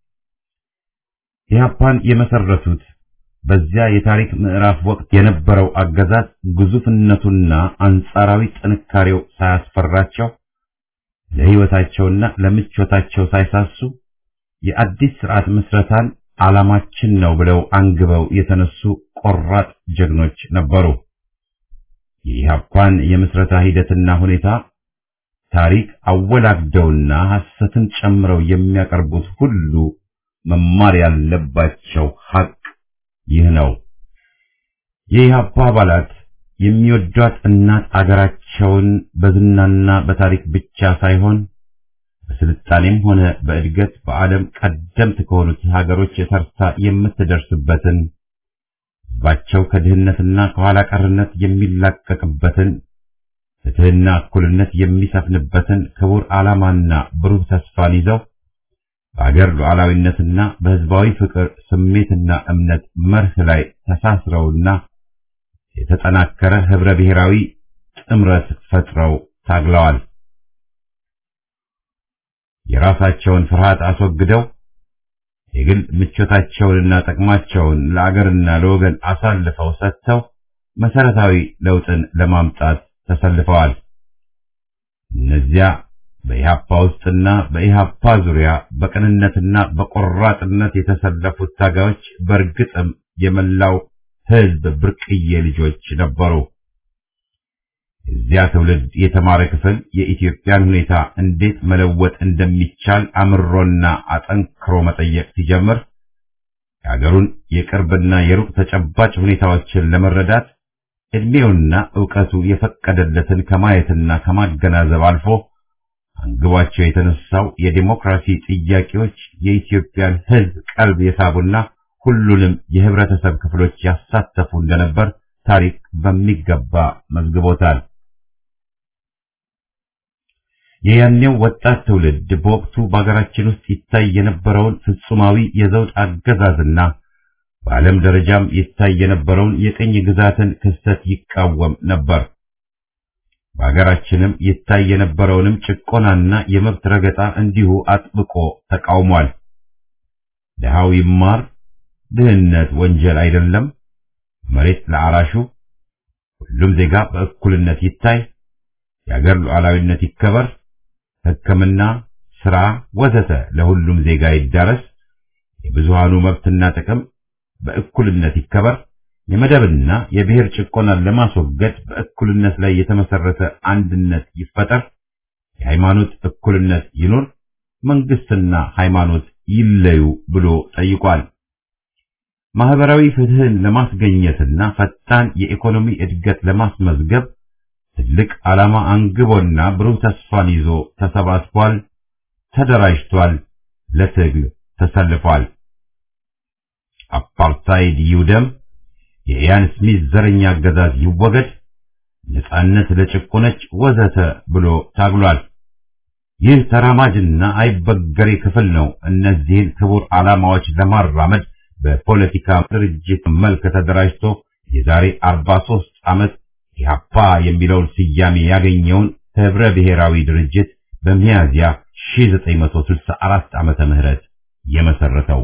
ኢህአፓን የመሰረቱት በዚያ የታሪክ ምዕራፍ ወቅት የነበረው አገዛዝ ግዙፍነቱና አንጻራዊ ጥንካሬው ሳያስፈራቸው ለህይወታቸውና ለምቾታቸው ሳይሳሱ የአዲስ ስርዓት ምስረታን ዓላማችን ነው ብለው አንግበው የተነሱ ቆራጥ ጀግኖች ነበሩ። የኢህአፓን የምስረታ ሂደትና ሁኔታ ታሪክ አወላግደውና ሐሰትን ጨምረው የሚያቀርቡት ሁሉ መማር ያለባቸው ሐቅ ይህ ነው። የኢህአፓ አባላት የሚወዷት እናት አገራቸውን በዝናና በታሪክ ብቻ ሳይሆን በስልጣኔም ሆነ በእድገት በዓለም ቀደምት ከሆኑት ሀገሮች የተርታ የምትደርስበትን ሕዝባቸው ከድህነትና ከኋላ ቀርነት የሚላቀቅበትን ፍትህና እኩልነት የሚሰፍንበትን ክቡር ዓላማና ብሩህ ተስፋን ይዘው በአገር ሉዓላዊነትና በሕዝባዊ ፍቅር ስሜትና እምነት መርህ ላይ ተሳስረውና የተጠናከረ ህብረ ብሔራዊ ጥምረት ፈጥረው ታግለዋል። የራሳቸውን ፍርሃት አስወግደው የግል ምቾታቸውንና ጥቅማቸውን ለአገርና ለወገን አሳልፈው ሰጥተው መሰረታዊ ለውጥን ለማምጣት ተሰልፈዋል። እነዚያ በኢሃፓ ውስጥና በኢሃፓ ዙሪያ በቅንነትና በቆራጥነት የተሰለፉት ታጋዮች በእርግጥም የመላው ህዝብ ብርቅዬ ልጆች ነበሩ። እዚያ ትውልድ የተማረ ክፍል የኢትዮጵያን ሁኔታ እንዴት መለወጥ እንደሚቻል አምሮና አጠንክሮ መጠየቅ ሲጀምር የአገሩን የቅርብና የሩቅ ተጨባጭ ሁኔታዎችን ለመረዳት ዕድሜውና ዕውቀቱ የፈቀደለትን ከማየትና ከማገናዘብ አልፎ አንግቧቸው የተነሳው የዲሞክራሲ ጥያቄዎች የኢትዮጵያን ህዝብ ቀልብ የሳቡና ሁሉንም የህብረተሰብ ክፍሎች ያሳተፉ እንደነበር ታሪክ በሚገባ መዝግቦታል። የያኔው ወጣት ትውልድ በወቅቱ በአገራችን ውስጥ ይታይ የነበረውን ፍጹማዊ የዘውድ አገዛዝና በዓለም ደረጃም ይታይ የነበረውን የቅኝ ግዛትን ክስተት ይቃወም ነበር። በአገራችንም ይታይ የነበረውንም ጭቆናና የመብት ረገጣ እንዲሁ አጥብቆ ተቃውሟል። ድሃው ይማር፣ ድህነት ወንጀል አይደለም፣ መሬት ለአራሹ፣ ሁሉም ዜጋ በእኩልነት ይታይ፣ የአገር ሉዓላዊነት ይከበር፣ ሕክምና፣ ስራ ወዘተ ለሁሉም ዜጋ ይዳረስ፣ የብዙሃኑ መብትና ጥቅም በእኩልነት ይከበር፣ የመደብና የብሔር ጭቆናን ለማስወገድ በእኩልነት ላይ የተመሰረተ አንድነት ይፈጠር፣ የሃይማኖት እኩልነት ይኑር፣ መንግስትና ሃይማኖት ይለዩ ብሎ ጠይቋል። ማህበራዊ ፍትህን ለማስገኘትና ፈጣን የኢኮኖሚ እድገት ለማስመዝገብ ትልቅ ዓላማ አንግቦና ብሩህ ተስፋን ይዞ ተሰባስቧል፣ ተደራጅቷል፣ ለትግል ተሰልፏል። አፓርታይድ ይውደም፣ የኢያን ስሚዝ ዘረኛ አገዛዝ ይወገድ፣ ነጻነት ለጭቆነች ወዘተ ብሎ ታግሏል። ይህ ተራማጅና አይበገሬ ክፍል ነው እነዚህን ክቡር ዓላማዎች ለማራመድ በፖለቲካ ድርጅት መልክ ተደራጅቶ የዛሬ 43 ዓመት ኢህአፓ የሚለውን ስያሜ ያገኘውን ህብረ ብሔራዊ ድርጅት በሚያዝያ 1964 ዓመተ ምህረት የመሰረተው።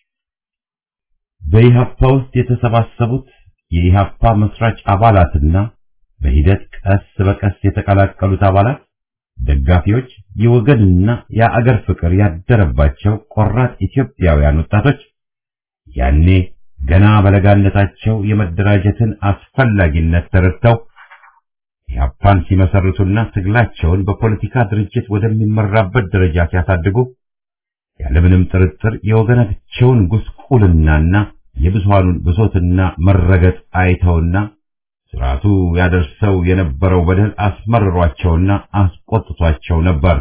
በኢህአፓ ውስጥ የተሰባሰቡት የኢህአፓ መስራች አባላትና በሂደት ቀስ በቀስ የተቀላቀሉት አባላት ደጋፊዎች፣ የወገንና የአገር ፍቅር ያደረባቸው ቆራጥ ኢትዮጵያውያን ወጣቶች ያኔ ገና በለጋነታቸው የመደራጀትን አስፈላጊነት ተረድተው ኢህአፓን ሲመሰርቱና ትግላቸውን በፖለቲካ ድርጅት ወደሚመራበት ደረጃ ሲያሳድጉ ያለምንም ጥርጥር የወገናቸውን ጉስቁልናና የብዙሃኑን ብሶትና መረገጥ አይተውና ስርዓቱ ያደርሰው የነበረው በደል አስመርሯቸውና አስቆጥቷቸው ነበር።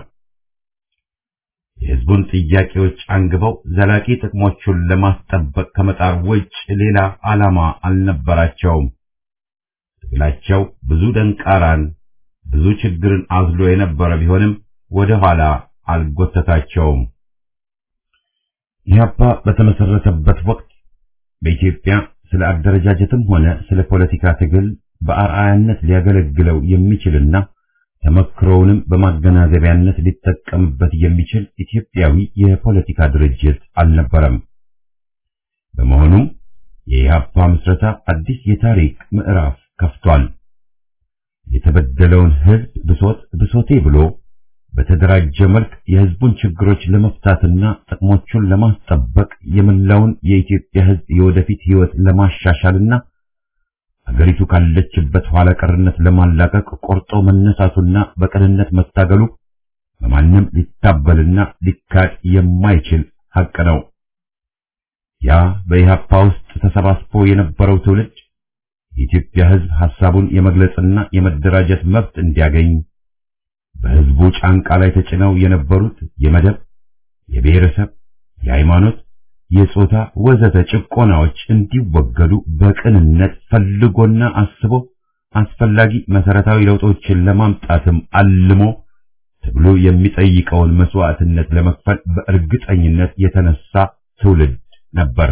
የህዝቡን ጥያቄዎች አንግበው ዘላቂ ጥቅሞቹን ለማስጠበቅ ከመጣር ውጭ ሌላ ዓላማ አልነበራቸውም። ትግላቸው ብዙ ደንቃራን፣ ብዙ ችግርን አዝሎ የነበረ ቢሆንም ወደ ኋላ አልጎተታቸውም። ኢህአፓ በተመሰረተበት ወቅት በኢትዮጵያ ስለ አደረጃጀትም ሆነ ስለ ፖለቲካ ትግል በአርአያነት ሊያገለግለው የሚችልና ተመክሮውንም በማገናዘቢያነት ሊጠቀምበት የሚችል ኢትዮጵያዊ የፖለቲካ ድርጅት አልነበረም። በመሆኑም የኢህአፓ ምስረታ አዲስ የታሪክ ምዕራፍ ከፍቷል። የተበደለውን ህዝብ ብሶት ብሶቴ ብሎ በተደራጀ መልክ የህዝቡን ችግሮች ለመፍታትና ጥቅሞቹን ለማስጠበቅ የመላውን የኢትዮጵያ ህዝብ የወደፊት ህይወት ለማሻሻልና አገሪቱ ካለችበት ኋላ ቀርነት ለማላቀቅ ቆርጦ መነሳቱና በቅንነት መታገሉ በማንም ሊታበልና ሊካድ የማይችል ሐቅ ነው። ያ በኢህአፓ ውስጥ ተሰባስቦ የነበረው ትውልድ የኢትዮጵያ ሕዝብ ሐሳቡን የመግለጽና የመደራጀት መብት እንዲያገኝ በሕዝቡ ጫንቃ ላይ ተጭነው የነበሩት የመደብ፣ የብሔረሰብ፣ የሃይማኖት፣ የጾታ ወዘተ ጭቆናዎች እንዲወገዱ በቅንነት ፈልጎና አስቦ አስፈላጊ መሰረታዊ ለውጦችን ለማምጣትም አልሞ ትግሉ የሚጠይቀውን መስዋዕትነት ለመክፈል በእርግጠኝነት የተነሳ ትውልድ ነበር።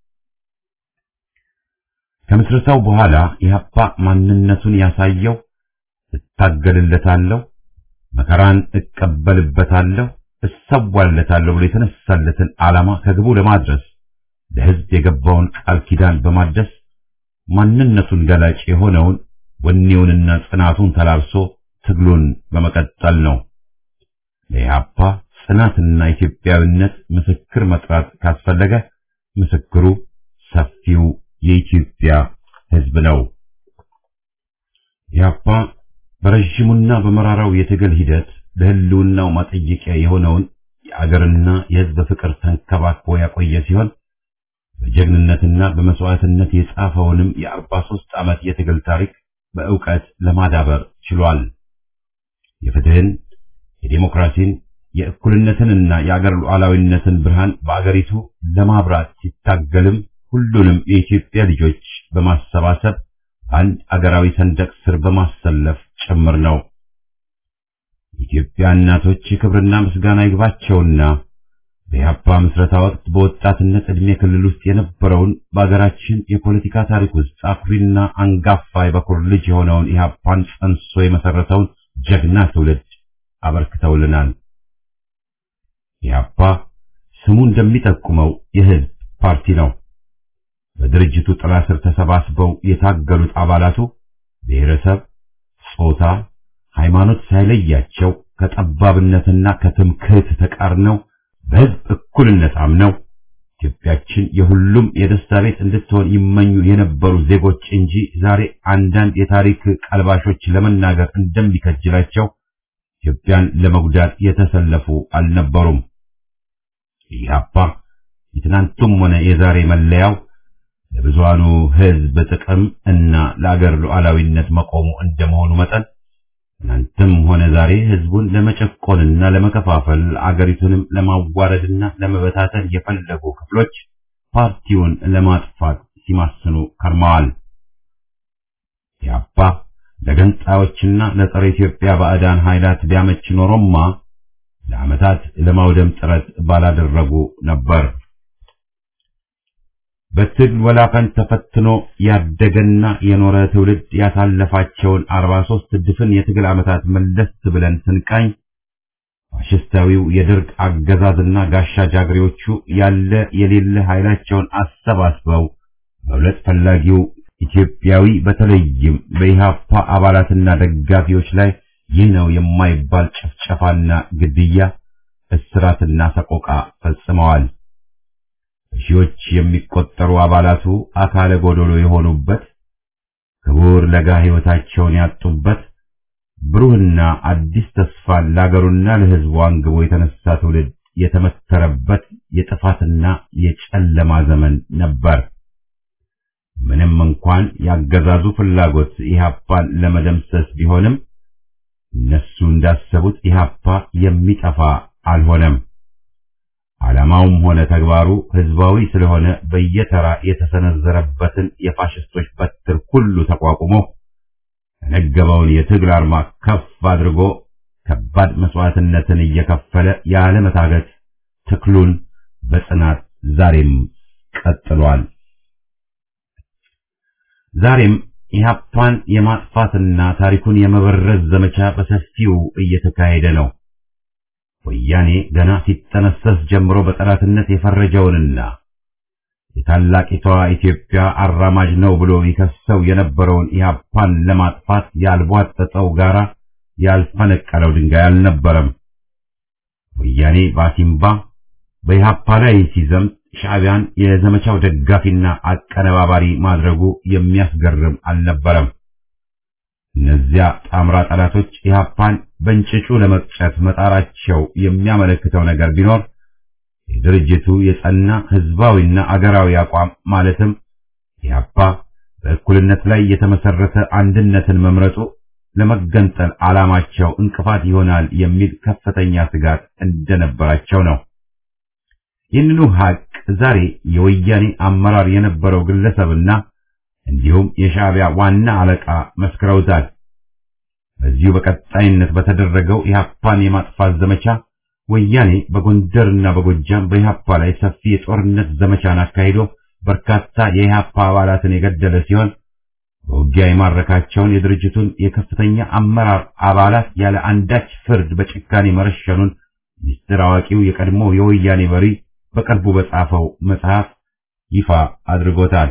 ከምስረታው በኋላ ኢህአፓ ማንነቱን ያሳየው እታገልለታለሁ፣ መከራን እቀበልበታለሁ፣ እሰዋለታለሁ ብሎ የተነሳለትን ዓላማ ከግቡ ለማድረስ ለሕዝብ የገባውን ቃል ኪዳን በማደስ ማንነቱን ገላጭ የሆነውን ወኔውንና ጽናቱን ተላብሶ ትግሉን በመቀጠል ነው። ለኢህአፓ ጽናትና ኢትዮጵያዊነት ምስክር መጥራት ካስፈለገ ምስክሩ ሰፊው የኢትዮጵያ ሕዝብ ነው። ኢህአፓ በረዥሙና በመራራው የትግል ሂደት ለህልውናው ማጠየቂያ የሆነውን የአገርና የሕዝብ ፍቅር ተንከባክቦ ያቆየ ሲሆን በጀግንነትና በመስዋዕትነት የጻፈውንም የአርባ ሦስት ዓመት የትግል ታሪክ በእውቀት ለማዳበር ችሏል። የፍትህን፣ የዴሞክራሲን፣ የእኩልነትንና የአገር ሉዓላዊነትን ብርሃን በአገሪቱ ለማብራት ሲታገልም ሁሉንም የኢትዮጵያ ልጆች በማሰባሰብ አንድ አገራዊ ሰንደቅ ስር በማሰለፍ ጭምር ነው። የኢትዮጵያ እናቶች ክብርና ምስጋና ይግባቸውና በኢህአፓ ምስረታ ወቅት በወጣትነት ዕድሜ ክልል ውስጥ የነበረውን በአገራችን የፖለቲካ ታሪክ ውስጥ አኩሪና አንጋፋ የበኩር ልጅ የሆነውን ኢህአፓን ጸንሶ የመሰረተውን ጀግና ትውልድ አበርክተውልናል። ኢህአፓ ስሙ እንደሚጠቁመው የህዝብ ፓርቲ ነው። በድርጅቱ ጥላ ስር ተሰባስበው የታገሉት አባላቱ ብሔረሰብ፣ ጾታ፣ ሃይማኖት ሳይለያቸው ከጠባብነትና ከትምክህት ተቃርነው በህዝብ እኩልነት አምነው ኢትዮጵያችን የሁሉም የደስታ ቤት እንድትሆን ይመኙ የነበሩ ዜጎች እንጂ ዛሬ አንዳንድ የታሪክ ቀልባሾች ለመናገር እንደሚከጅላቸው ኢትዮጵያን ለመጉዳት የተሰለፉ አልነበሩም። ኢህአፓ የትናንቱም ሆነ የዛሬ መለያው ለብዙሃኑ ህዝብ ጥቅም እና ለአገር ሉዓላዊነት መቆሙ እንደመሆኑ መጠን ትናንትም ሆነ ዛሬ ህዝቡን ለመጨቆንና ለመከፋፈል አገሪቱንም ለማዋረድና ለመበታተን የፈለጉ ክፍሎች ፓርቲውን ለማጥፋት ሲማስኑ ከርመዋል። ኢህአፓ ለገንጣዮችና ለጸረ ኢትዮጵያ ባዕዳን ኃይላት ቢያመች ኖሮማ ለዓመታት ለማውደም ጥረት ባላደረጉ ነበር። በትግል ወላፈን ተፈትኖ ያደገና የኖረ ትውልድ ያሳለፋቸውን 43 ድፍን የትግል ዓመታት መለስ ብለን ስንቃኝ ፋሽስታዊው የደርግ አገዛዝና ጋሻ ጃግሬዎቹ ያለ የሌለ ኃይላቸውን አሰባስበው መብለጥ ፈላጊው ኢትዮጵያዊ በተለይም በኢህአፓ አባላትና ደጋፊዎች ላይ ይህ ነው የማይባል ጭፍጨፋና ግድያ፣ እስራትና ሰቆቃ ፈጽመዋል። ሺዎች የሚቆጠሩ አባላቱ አካለ ጎዶሎ የሆኑበት ክቡር ለጋ ሕይወታቸውን ያጡበት ብሩህና አዲስ ተስፋን ለአገሩና ለሕዝቡ አንግቦ የተነሳ ትውልድ የተመተረበት የጥፋትና የጨለማ ዘመን ነበር። ምንም እንኳን ያገዛዙ ፍላጎት ኢህአፓን ለመደምሰስ ቢሆንም እነሱ እንዳሰቡት ኢህአፓ የሚጠፋ አልሆነም። ዓላማውም ሆነ ተግባሩ ህዝባዊ ስለሆነ በየተራ የተሰነዘረበትን የፋሽስቶች በትር ሁሉ ተቋቁሞ የነገበውን የትግል አርማ ከፍ አድርጎ ከባድ መስዋዕትነትን እየከፈለ ያለመታገት ትክሉን በጽናት ዛሬም ቀጥሏል። ዛሬም ኢህአፓን የማጥፋትና ታሪኩን የመበረዝ ዘመቻ በሰፊው እየተካሄደ ነው። ወያኔ ገና ሲጠነሰስ ጀምሮ በጠላትነት የፈረጀውንና የታላቂቷ ኢትዮጵያ አራማጅ ነው ብሎ ይከሰው የነበረውን ኢህአፓን ለማጥፋት ያልቧጠጠው ጋራ ያልፈነቀለው ድንጋይ አልነበረም። ወያኔ ባሲምባ በኢህአፓ ላይ ሲዘምት ሻዕቢያን የዘመቻው ደጋፊና አቀነባባሪ ማድረጉ የሚያስገርም አልነበረም። እነዚያ ጣምራ ጠላቶች ኢህአፓን በእንጭጩ ለመቅጨት መጣራቸው የሚያመለክተው ነገር ቢኖር የድርጅቱ የጸና ህዝባዊና አገራዊ አቋም ማለትም ኢህአፓ በእኩልነት ላይ የተመሰረተ አንድነትን መምረጡ ለመገንጠል ዓላማቸው እንቅፋት ይሆናል የሚል ከፍተኛ ስጋት እንደነበራቸው ነው። ይህንኑ ሀቅ ዛሬ የወያኔ አመራር የነበረው ግለሰብና እንዲሁም የሻዕቢያ ዋና አለቃ መስክረውታል። በዚሁ በቀጣይነት በተደረገው ኢህአፓን የማጥፋት ዘመቻ ወያኔ በጎንደርና በጎጃም በኢህአፓ ላይ ሰፊ የጦርነት ዘመቻን አካሂዶ በርካታ የኢህአፓ አባላትን የገደለ ሲሆን በውጊያ የማረካቸውን የድርጅቱን የከፍተኛ አመራር አባላት ያለ አንዳች ፍርድ በጭካኔ መረሸኑን ሚስጥር አዋቂው የቀድሞ የወያኔ መሪ በቅርቡ በጻፈው መጽሐፍ ይፋ አድርጎታል።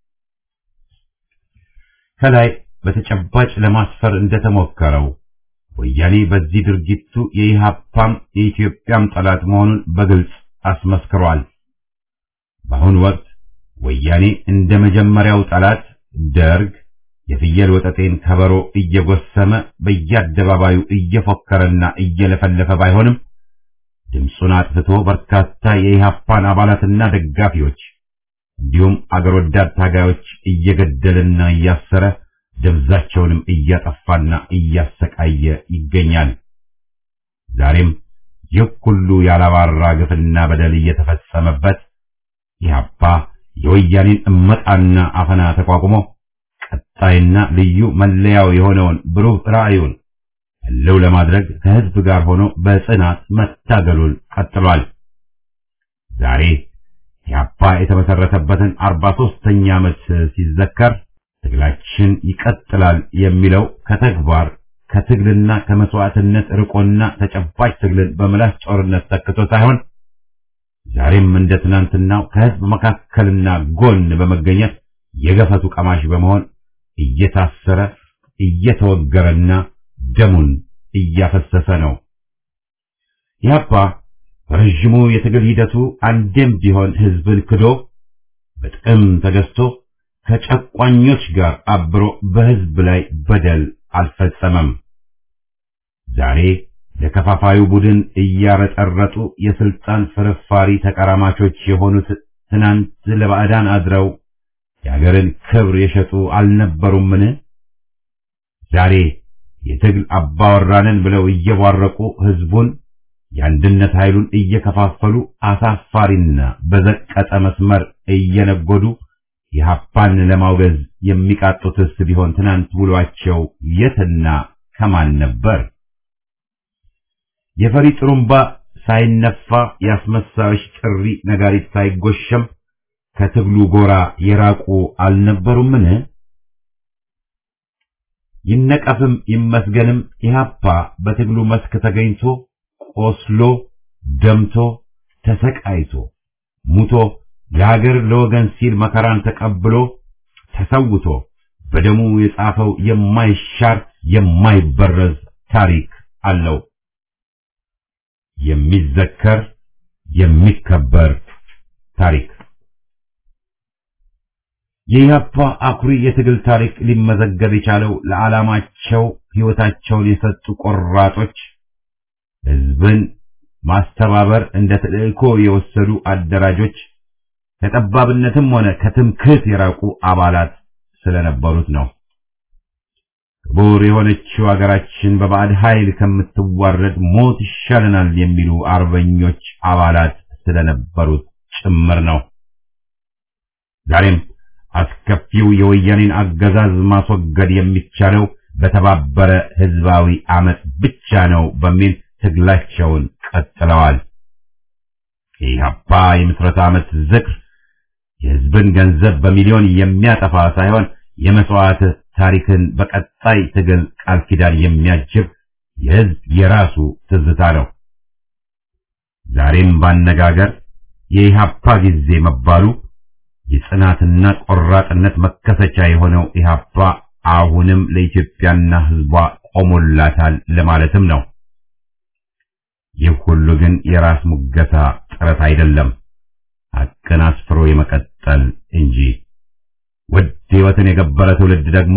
ከላይ በተጨባጭ ለማስፈር እንደተሞከረው ወያኔ በዚህ ድርጊቱ የኢህአፓም የኢትዮጵያም ጠላት መሆኑን በግልጽ አስመስክሯል። በአሁኑ ወቅት ወያኔ እንደ መጀመሪያው ጠላት ደርግ የፍየል ወጠጤን ከበሮ እየጎሰመ በየአደባባዩ እየፎከረና እየለፈለፈ ባይሆንም ድምፁን አጥፍቶ በርካታ የኢህአፓን አባላትና ደጋፊዎች እንዲሁም አገር ወዳድ ታጋዮች እየገደለና እያሰረ ደብዛቸውንም እያጠፋና እያሰቃየ ይገኛል። ዛሬም ይህ ሁሉ ያላባራ ግፍና በደል እየተፈጸመበት ኢህአፓ የወያኔን እመጣና አፈና ተቋቁሞ ቀጣይና ልዩ መለያው የሆነውን ብሩህ ራዕዩን ህልው ለማድረግ ከህዝብ ጋር ሆኖ በጽናት መታገሉን ቀጥሏል። ዛሬ ኢህአፓ የተመሰረተበትን አርባ ሦስተኛ ዓመት ሲዘከር ትግላችን ይቀጥላል የሚለው ከተግባር ከትግልና ከመስዋዕትነት ርቆና ተጨባጭ ትግልን በምላስ ጦርነት ተክቶ ሳይሆን ዛሬም እንደ ትናንትናው ከህዝብ መካከልና ጎን በመገኘት የገፈቱ ቀማሽ በመሆን እየታሰረ እየተወገረና ደሙን እያፈሰሰ ነው። ኢህአፓ በረዥሙ የትግል ሂደቱ አንዴም ቢሆን ህዝብን ክዶ በጥቅም ተገዝቶ ከጨቋኞች ጋር አብሮ በህዝብ ላይ በደል አልፈጸመም። ዛሬ ለከፋፋዩ ቡድን እያረጠረጡ የስልጣን ፍርፋሪ ተቀራማቾች የሆኑት ትናንት ለባዕዳን አድረው የአገርን ክብር የሸጡ አልነበሩምን? ዛሬ የትግል አባወራንን ብለው እየቧረቁ ህዝቡን የአንድነት ኃይሉን እየከፋፈሉ አሳፋሪና በዘቀጠ መስመር እየነጎዱ የሀፓን ለማውገዝ የሚቃጡትስ ቢሆን ትናንት ውሏቸው የትና ከማን ነበር? የፈሪ ጥሩምባ ሳይነፋ የአስመሳዮች ጥሪ ነጋሪት ሳይጎሸም ከትግሉ ጎራ የራቁ አልነበሩምን? ይነቀፍም ይመስገንም ኢህአፓ በትግሉ መስክ ተገኝቶ ቆስሎ ደምቶ ተሰቃይቶ ሙቶ ለሀገር ለወገን ሲል መከራን ተቀብሎ ተሰውቶ በደሙ የጻፈው የማይሻር የማይበረዝ ታሪክ አለው። የሚዘከር የሚከበር ታሪክ የኢህአፓ አኩሪ የትግል ታሪክ ሊመዘገብ የቻለው ለዓላማቸው ሕይወታቸውን የሰጡ ቆራጦች፣ ህዝብን ማስተባበር እንደ ተልእኮ የወሰዱ አደራጆች፣ ከጠባብነትም ሆነ ከትምክህት የራቁ አባላት ስለነበሩት ነው። ክቡር የሆነችው አገራችን በባዕድ ኃይል ከምትዋረድ ሞት ይሻለናል የሚሉ አርበኞች አባላት ስለነበሩት ጭምር ነው። ዛሬም አስከፊው የወያኔን አገዛዝ ማስወገድ የሚቻለው በተባበረ ህዝባዊ አመፅ ብቻ ነው በሚል ትግላቸውን ቀጥለዋል። የኢህአፓ የምስረታ ዓመት ዝክር የህዝብን ገንዘብ በሚሊዮን የሚያጠፋ ሳይሆን የመስዋዕት ታሪክን በቀጣይ ትግል ቃል ኪዳን የሚያጅብ የህዝብ የራሱ ትዝታ ነው። ዛሬም ባነጋገር የኢህአፓ ጊዜ መባሉ የጽናትና ቆራጥነት መከሰቻ የሆነው ኢህአፓ አሁንም ለኢትዮጵያና ህዝቧ ቆሞላታል ለማለትም ነው። ይህ ሁሉ ግን የራስ ሙገሳ ጥረት አይደለም፣ ሐቅን አስፍሮ የመቀጠል እንጂ። ውድ ህይወትን የገበረ ትውልድ ደግሞ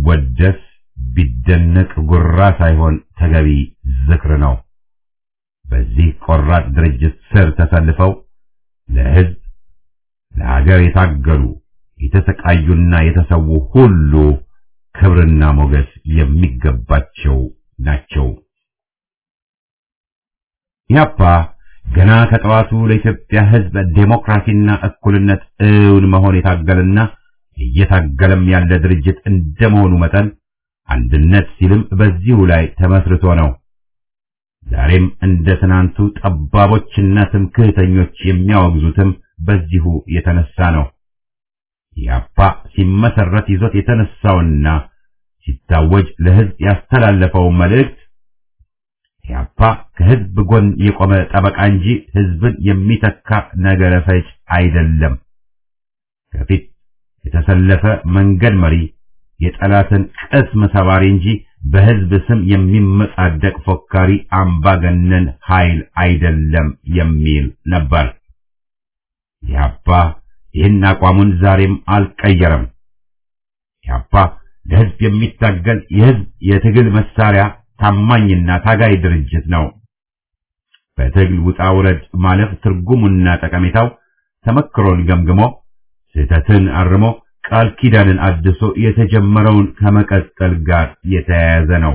ቢወደስ ቢደነቅ ጉራ ሳይሆን ተገቢ ዝክር ነው። በዚህ ቆራጥ ድርጅት ስር ተሰልፈው ለሕዝብ ለሀገር የታገሉ የተሰቃዩና የተሰዉ ሁሉ ክብርና ሞገስ የሚገባቸው ናቸው። ኢህአፓ ገና ከጠዋቱ ለኢትዮጵያ ሕዝብ ዴሞክራሲና እኩልነት እውን መሆን የታገለና እየታገለም ያለ ድርጅት እንደመሆኑ መጠን አንድነት ሲልም በዚሁ ላይ ተመስርቶ ነው። ዛሬም እንደ ትናንቱ ጠባቦችና ትምክህተኞች የሚያወግዙትም በዚሁ የተነሳ ነው። ኢህአፓ ሲመሰረት ይዞት የተነሳውና ሲታወጅ ለሕዝብ ያስተላለፈው መልእክት ኢህአፓ ከሕዝብ ጎን የቆመ ጠበቃ እንጂ ሕዝብን የሚተካ ነገረ ፈጅ አይደለም። ከፊት የተሰለፈ መንገድ መሪ፣ የጠላትን ቅስም ሰባሪ እንጂ በሕዝብ ስም የሚመጻደቅ ፎካሪ አምባገነን ኃይል አይደለም የሚል ነበር። ኢህአፓ ይህን አቋሙን ዛሬም አልቀየረም። ኢህአፓ ለሕዝብ የሚታገል የሕዝብ የትግል መሳሪያ ታማኝና ታጋይ ድርጅት ነው። በትግል ውጣ ውረድ ማለፍ ትርጉሙና ጠቀሜታው ተመክሮን ገምግሞ ስህተትን አርሞ ቃል ኪዳንን አድሶ የተጀመረውን ከመቀጠል ጋር የተያያዘ ነው።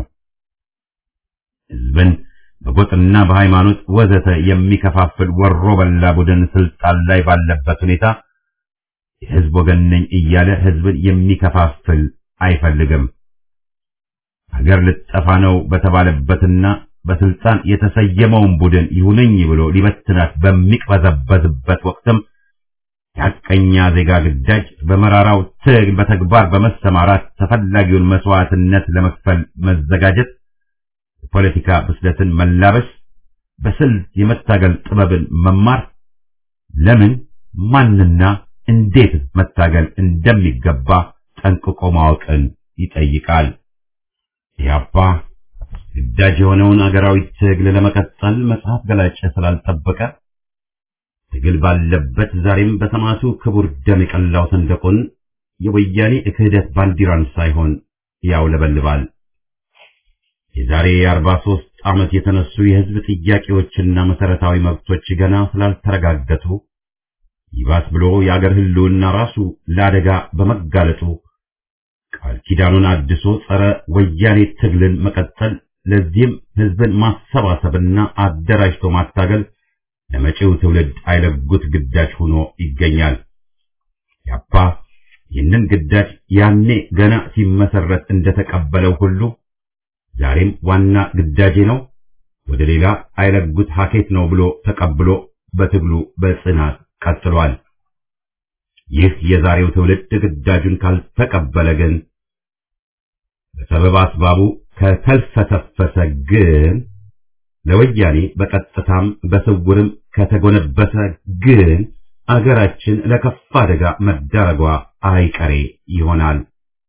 ሕዝብን በጎጥና በሃይማኖት ወዘተ የሚከፋፍል ወሮ በላ ቡድን ስልጣን ላይ ባለበት ሁኔታ የሕዝብ ወገን ነኝ እያለ ሕዝብን የሚከፋፍል አይፈልግም። ሀገር ልጠፋ ነው በተባለበትና በስልጣን የተሰየመውን ቡድን ይሁነኝ ብሎ ሊበትናት በሚቅበዘበዝበት ወቅትም የሐቀኛ ዜጋ ግዳጅ በመራራው ትግል በተግባር በመሰማራት ተፈላጊውን መስዋዕትነት ለመክፈል መዘጋጀት፣ የፖለቲካ ብስለትን መላበስ፣ በስልት የመታገል ጥበብን መማር፣ ለምን ማንና እንዴት መታገል እንደሚገባ ጠንቅቆ ማወቅን ይጠይቃል። ኢህአፓ ግዳጅ የሆነውን አገራዊ ትግል ለመቀጠል መጽሐፍ ገላጭ ስላልጠበቀ ትግል ባለበት ዛሬም በሰማዕቱ ክቡር ደም የቀላው ሰንደቁን የወያኔ ክህደት ባንዲራን ሳይሆን ያውለበልባል። የዛሬ የአርባ ሦስት ዓመት የተነሱ የሕዝብ ጥያቄዎችና መሠረታዊ መብቶች ገና ስላልተረጋገጡ ይባስ ብሎ የአገር ሕልውና ራሱ ለአደጋ በመጋለጡ ቃል ኪዳኑን አድሶ ጸረ ወያኔ ትግልን መቀጠል፣ ለዚህም ሕዝብን ማሰባሰብና አደራጅቶ ማታገል ለመጪው ትውልድ አይለጉት ግዳጅ ሆኖ ይገኛል። ያፓ ይህንን ግዳጅ ያኔ ገና ሲመሰረት እንደተቀበለው ሁሉ ዛሬም ዋና ግዳጄ ነው፣ ወደ ሌላ አይለጉት ሀኬት ነው ብሎ ተቀብሎ በትግሉ በጽናት ቀጥሏል። ይህ የዛሬው ትውልድ ግዳጁን ካልተቀበለ ግን በሰበብ አስባቡ ከተልፈሰፈሰ ግን ለወያኔ በቀጥታም በስውርም ከተጎነበሰ ግን አገራችን ለከፋ አደጋ መዳረጓ አይቀሬ ይሆናል።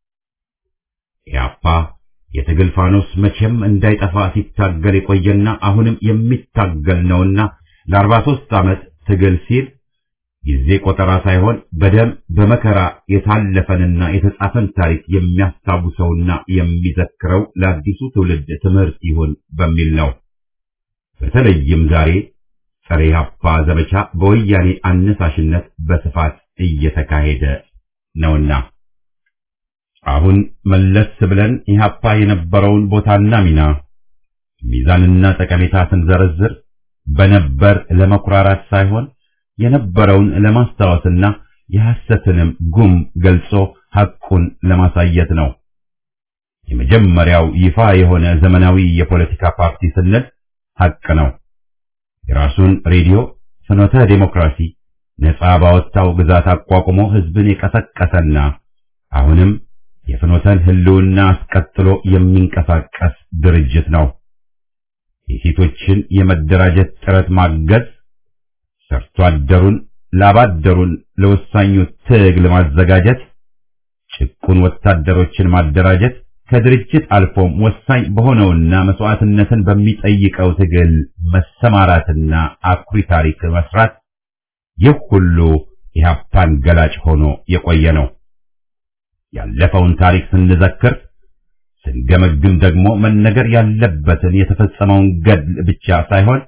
ኢያፓ የትግል ፋኖስ መቼም እንዳይጠፋ ሲታገል የቆየና አሁንም የሚታገል ነውና ለአርባ ሦስት ዓመት ትግል ሲል ጊዜ ቆጠራ ሳይሆን በደም በመከራ የታለፈንና የተጻፈን ታሪክ የሚያስታውሰውና የሚዘክረው ለአዲሱ ትውልድ ትምህርት ይሁን በሚል ነው። በተለይም ዛሬ ጸረ ኢህአፓ ዘመቻ በወያኔ አነሳሽነት በስፋት እየተካሄደ ነውና አሁን መለስ ብለን ኢህአፓ የነበረውን ቦታና ሚና ሚዛንና ጠቀሜታ ስንዘረዝር በነበር ለመኩራራት ሳይሆን የነበረውን ለማስታወስና የሐሰትንም ጉም ገልጾ ሐቁን ለማሳየት ነው። የመጀመሪያው ይፋ የሆነ ዘመናዊ የፖለቲካ ፓርቲ ስንል ሐቅ ነው። የራሱን ሬዲዮ ፍኖተ ዴሞክራሲ ነጻ ባወጣው ግዛት አቋቁሞ ህዝብን የቀሰቀሰና አሁንም የፍኖተን ህልውና አስቀጥሎ የሚንቀሳቀስ ድርጅት ነው። የሴቶችን የመደራጀት ጥረት ማገዝ፣ ሰርቶ አደሩን ላባደሩን ለወሳኙ ትግል ማዘጋጀት፣ ጭቁን ወታደሮችን ማደራጀት ከድርጅት አልፎም ወሳኝ በሆነውና መስዋዕትነትን በሚጠይቀው ትግል መሰማራትና አኩሪ ታሪክ መስራት ይህ ሁሉ ኢህአፓን ገላጭ ሆኖ የቆየ ነው። ያለፈውን ታሪክ ስንዘክር ስንገመግም ደግሞ መነገር ያለበትን የተፈጸመውን ገድል ብቻ ሳይሆን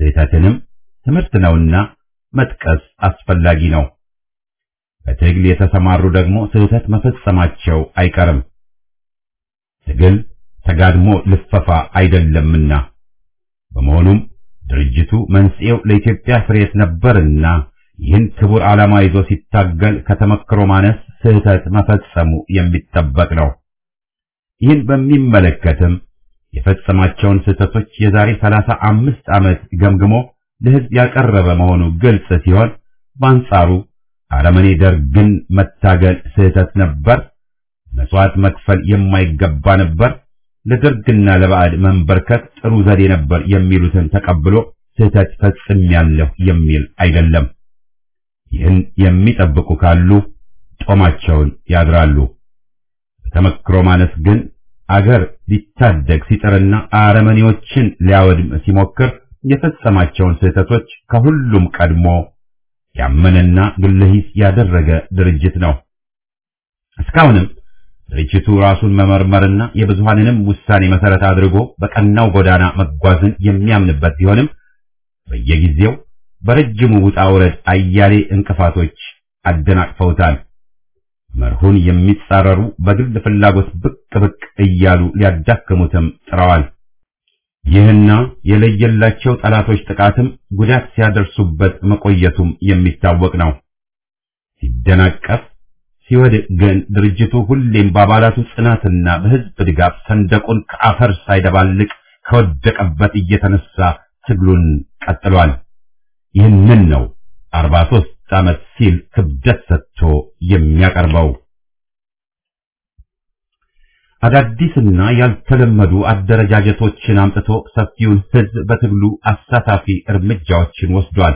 ስህተትንም ትምህርት ነውና መጥቀስ አስፈላጊ ነው። በትግል የተሰማሩ ደግሞ ስህተት መፈጸማቸው አይቀርም። ትግል ተጋድሞ ልፈፋ አይደለምና በመሆኑም ድርጅቱ መንስኤው ለኢትዮጵያ ፍሬት ነበርና ይህን ክቡር ዓላማ ይዞ ሲታገል ከተመክሮ ማነስ ስህተት መፈጸሙ የሚጠበቅ ነው። ይህን በሚመለከትም የፈጸማቸውን ስህተቶች የዛሬ ሰላሳ አምስት ዓመት ገምግሞ ለሕዝብ ያቀረበ መሆኑ ግልጽ ሲሆን በአንጻሩ አረመኔ ደርግን መታገል ስህተት ነበር፣ መስዋዕት መክፈል የማይገባ ነበር፣ ለደርግና ለባዕድ መንበርከት ጥሩ ዘዴ ነበር የሚሉትን ተቀብሎ ስህተት ፈጽሜያለሁ የሚል አይደለም። ይህን የሚጠብቁ ካሉ ጦማቸውን ያድራሉ። በተመክሮ ማነስ ግን አገር ሊታደግ ሲጥርና አረመኔዎችን ሊያወድም ሲሞክር የፈጸማቸውን ስህተቶች ከሁሉም ቀድሞ ያመነና ግለሂስ ያደረገ ድርጅት ነው። እስካሁንም ድርጅቱ ራሱን መመርመርና የብዙሃንንም ውሳኔ መሰረት አድርጎ በቀናው ጎዳና መጓዝን የሚያምንበት ቢሆንም በየጊዜው በረጅሙ ውጣ ውረድ አያሌ እንቅፋቶች አደናቅፈውታል። መርሁን የሚጻረሩ በግል ፍላጎት ብቅ ብቅ እያሉ ሊያዳክሙትም ጥረዋል። ይህና የለየላቸው ጠላቶች ጥቃትም ጉዳት ሲያደርሱበት መቆየቱም የሚታወቅ ነው። ሲደናቀፍ ሲወድቅ ግን ድርጅቱ ሁሌም በአባላቱ ጽናትና በሕዝብ ድጋፍ ሰንደቁን ከአፈር ሳይደባልቅ ከወደቀበት እየተነሳ ትግሉን ቀጥሏል። ይህንን ነው አርባ ሦስት ዓመት ሲል ክብደት ሰጥቶ የሚያቀርበው። አዳዲስና ያልተለመዱ አደረጃጀቶችን አምጥቶ ሰፊውን ሕዝብ በትግሉ አሳታፊ እርምጃዎችን ወስዷል።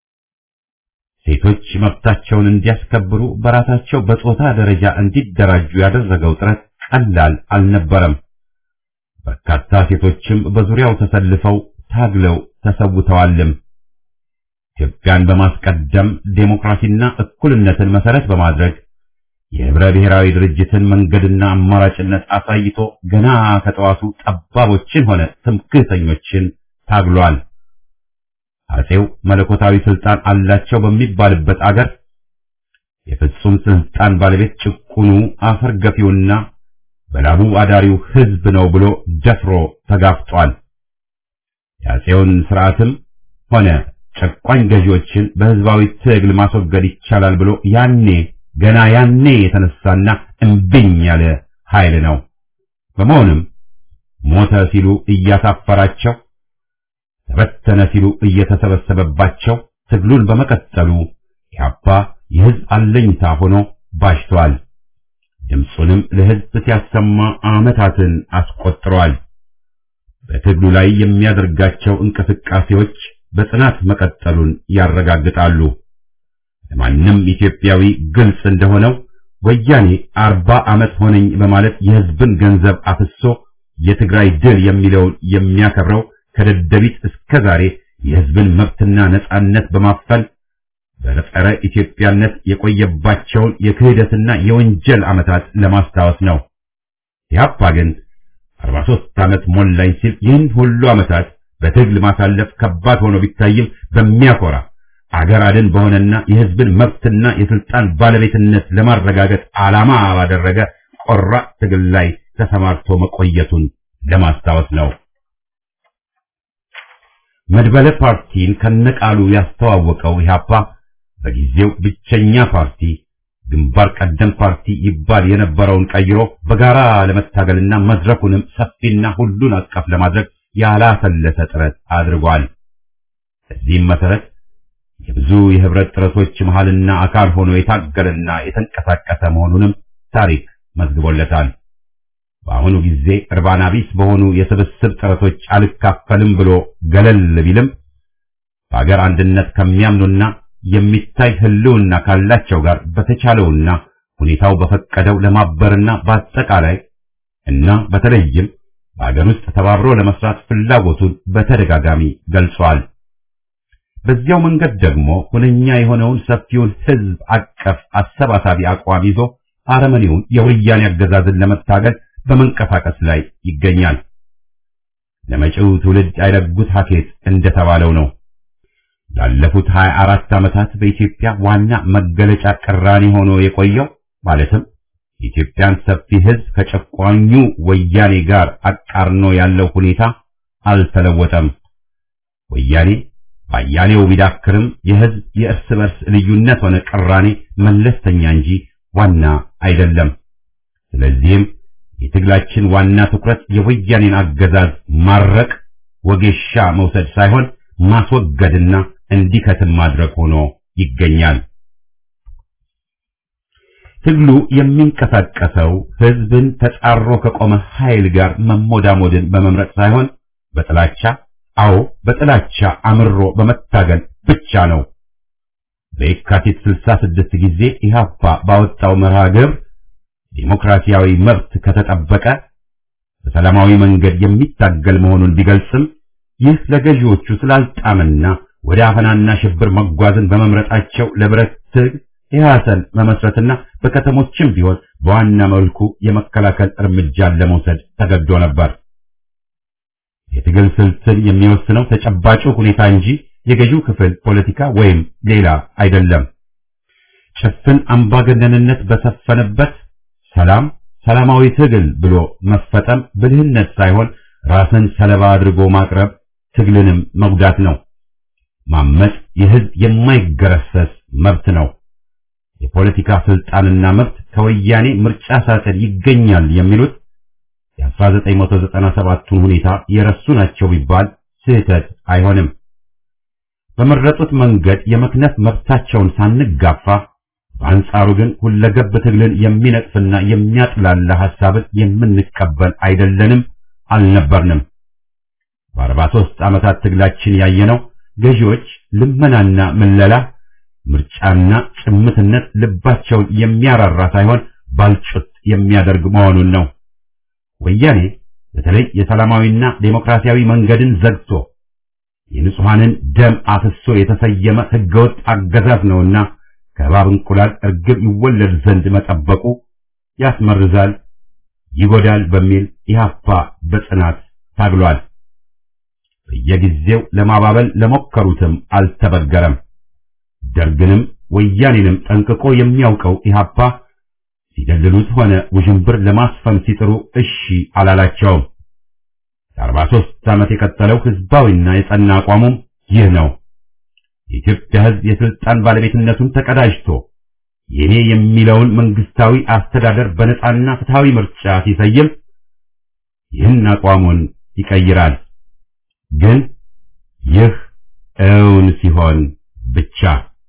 ሴቶች መብታቸውን እንዲያስከብሩ በራሳቸው በጾታ ደረጃ እንዲደራጁ ያደረገው ጥረት ቀላል አልነበረም። በርካታ ሴቶችም በዙሪያው ተሰልፈው ታግለው ተሰውተዋልም። ኢትዮጵያን በማስቀደም ዴሞክራሲና እኩልነትን መሰረት በማድረግ የህብረ ብሔራዊ ድርጅትን መንገድና አማራጭነት አሳይቶ ገና ከጠዋቱ ጠባቦችን ሆነ ትምክህተኞችን ታግሏል። አጼው መለኮታዊ ስልጣን አላቸው በሚባልበት አገር የፍጹም ስልጣን ባለቤት ጭቁኑ አፈር ገፊውና በላቡ አዳሪው ህዝብ ነው ብሎ ደፍሮ ተጋፍጧል። የአጼውን ስርዓትም ሆነ ጨቋኝ ገዢዎችን በህዝባዊ ትግል ማስወገድ ይቻላል ብሎ ያኔ ገና ያኔ የተነሳና እምቢኝ ያለ ኃይል ነው። በመሆኑም ሞተ ሲሉ እያሳፈራቸው ተበተነ ሲሉ እየተሰበሰበባቸው ትግሉን በመቀጠሉ ኢህአፓ የህዝብ አለኝታ ሆኖ ባሽቷል። ድምፁንም ለህዝብ ሲያሰማ ዓመታትን አስቆጥሯል። በትግሉ ላይ የሚያደርጋቸው እንቅስቃሴዎች በጽናት መቀጠሉን ያረጋግጣሉ። ለማንም ኢትዮጵያዊ ግልጽ እንደሆነው ወያኔ አርባ ዓመት ሆነኝ በማለት የህዝብን ገንዘብ አፍሶ የትግራይ ድል የሚለውን የሚያከብረው ከደደቢት እስከ ዛሬ የህዝብን መብትና ነጻነት በማፈል በጸረ ኢትዮጵያነት የቆየባቸውን የክህደትና የወንጀል ዓመታት ለማስታወስ ነው። ኢህአፓ ግን 43 ዓመት ሞላኝ ሲል ይህን ሁሉ ዓመታት በትግል ማሳለፍ ከባድ ሆኖ ቢታይም በሚያኮራ አገር አድን በሆነና የህዝብን መብትና የስልጣን ባለቤትነት ለማረጋገጥ ዓላማ ባደረገ ቆራጥ ትግል ላይ ተሰማርቶ መቆየቱን ለማስታወስ ነው። መድበለ ፓርቲን ከነቃሉ ያስተዋወቀው ኢህአፓ በጊዜው ብቸኛ ፓርቲ ግንባር ቀደም ፓርቲ ይባል የነበረውን ቀይሮ በጋራ ለመታገልና መድረኩንም ሰፊና ሁሉን አቀፍ ለማድረግ ያላሰለሰ ጥረት አድርጓል። በዚህም መሰረት የብዙ የህብረት ጥረቶች መሃልና አካል ሆኖ የታገለና የተንቀሳቀሰ መሆኑንም ታሪክ መዝግቦለታል። በአሁኑ ጊዜ እርባና ቢስ በሆኑ የስብስብ ጥረቶች አልካፈልም ብሎ ገለል ቢልም በአገር አንድነት ከሚያምኑና የሚታይ ህልውና ካላቸው ጋር በተቻለውና ሁኔታው በፈቀደው ለማበርና በአጠቃላይ እና በተለይም በአገር ውስጥ ተባብሮ ለመስራት ፍላጎቱን በተደጋጋሚ ገልጿል። በዚያው መንገድ ደግሞ ሁነኛ የሆነውን ሰፊውን ህዝብ አቀፍ አሰባሳቢ አቋም ይዞ አረመኔውን የወያኔ አገዛዝን ለመታገል በመንቀሳቀስ ላይ ይገኛል። ለመጪው ትውልድ አይለጉት ሀኬት እንደተባለው ነው። ላለፉት 24 ዓመታት በኢትዮጵያ ዋና መገለጫ ቅራኔ ሆኖ የቆየው ማለትም የኢትዮጵያን ሰፊ ሕዝብ ከጨቋኙ ወያኔ ጋር አቃርኖ ያለው ሁኔታ አልተለወጠም። ወያኔ ባያሌው ቢዳክርም የሕዝብ የእርስ በርስ ልዩነት ሆነ ቅራኔ መለስተኛ እንጂ ዋና አይደለም። ስለዚህም የትግላችን ዋና ትኩረት የወያኔን አገዛዝ ማረቅ፣ ወጌሻ መውሰድ ሳይሆን ማስወገድና እንዲከትም ማድረግ ሆኖ ይገኛል። ትግሉ የሚንቀሳቀሰው ሕዝብን ተጻሮ ከቆመ ኃይል ጋር መሞዳሞድን በመምረጥ ሳይሆን በጥላቻ አዎ በጥላቻ አምሮ በመታገል ብቻ ነው። በየካቲት 66 ጊዜ ኢህአፓ ባወጣው መርሃ ግብር ዲሞክራሲያዊ መብት ከተጠበቀ በሰላማዊ መንገድ የሚታገል መሆኑን ቢገልጽም ይህ ለገዢዎቹ ስላልጣምና ወደ አፈናና ሽብር መጓዝን በመምረጣቸው ለብረት ትግል ኢህአሰን መመስረትና በከተሞችም ቢሆን በዋና መልኩ የመከላከል እርምጃን ለመውሰድ ተገዶ ነበር። የትግል ስልትን የሚወስነው ተጨባጩ ሁኔታ እንጂ የገዢው ክፍል ፖለቲካ ወይም ሌላ አይደለም። ጭፍን አምባገነንነት በሰፈነበት ሰላም ሰላማዊ ትግል ብሎ መፈጠም ብልህነት ሳይሆን ራስን ሰለባ አድርጎ ማቅረብ ትግልንም መጉዳት ነው። ማመጽ የህዝብ የማይገረሰስ መብት ነው። የፖለቲካ ስልጣንና መብት ከወያኔ ምርጫ ሳጥን ይገኛል የሚሉት የ1997ቱን ሁኔታ የረሱ ናቸው ቢባል ስህተት አይሆንም። በመረጡት መንገድ የመክነፍ መብታቸውን ሳንጋፋ በአንጻሩ ግን ሁለገብ ትግልን የሚነቅፍና የሚያጥላላ ሐሳብን የምንቀበል አይደለንም፣ አልነበርንም። በአርባ ሦስት ዓመታት ትግላችን ያየነው ገዢዎች ልመናና ምለላ፣ ምርጫና ጭምትነት ልባቸውን የሚያራራ ሳይሆን ባልጩት የሚያደርግ መሆኑን ነው። ወያኔ በተለይ የሰላማዊና ዴሞክራሲያዊ መንገድን ዘግቶ የንጹሐንን ደም አፍሶ የተሰየመ ህገወጥ አገዛዝ ነውና ከእባብ እንቁላል እርግብ ይወለድ ዘንድ መጠበቁ ያስመርዛል፣ ይጎዳል በሚል ኢህአፓ በጽናት ታግሏል። በየጊዜው ለማባበል ለሞከሩትም አልተበገረም። ደርግንም ወያኔንም ጠንቅቆ የሚያውቀው ኢህአፓ ሲደልሉት ሆነ ውዥንብር ለማስፈን ሲጥሩ እሺ አላላቸውም። ለአርባ ሦስት ዓመት የቀጠለው ህዝባዊና የጸና አቋሙም ይህ ነው። የኢትዮጵያ ህዝብ የስልጣን ባለቤትነቱን ተቀዳጅቶ የኔ የሚለውን መንግስታዊ አስተዳደር በነጻና ፍትሃዊ ምርጫ ሲሰይም ይህን አቋሙን ይቀይራል። ግን ይህ እውን ሲሆን ብቻ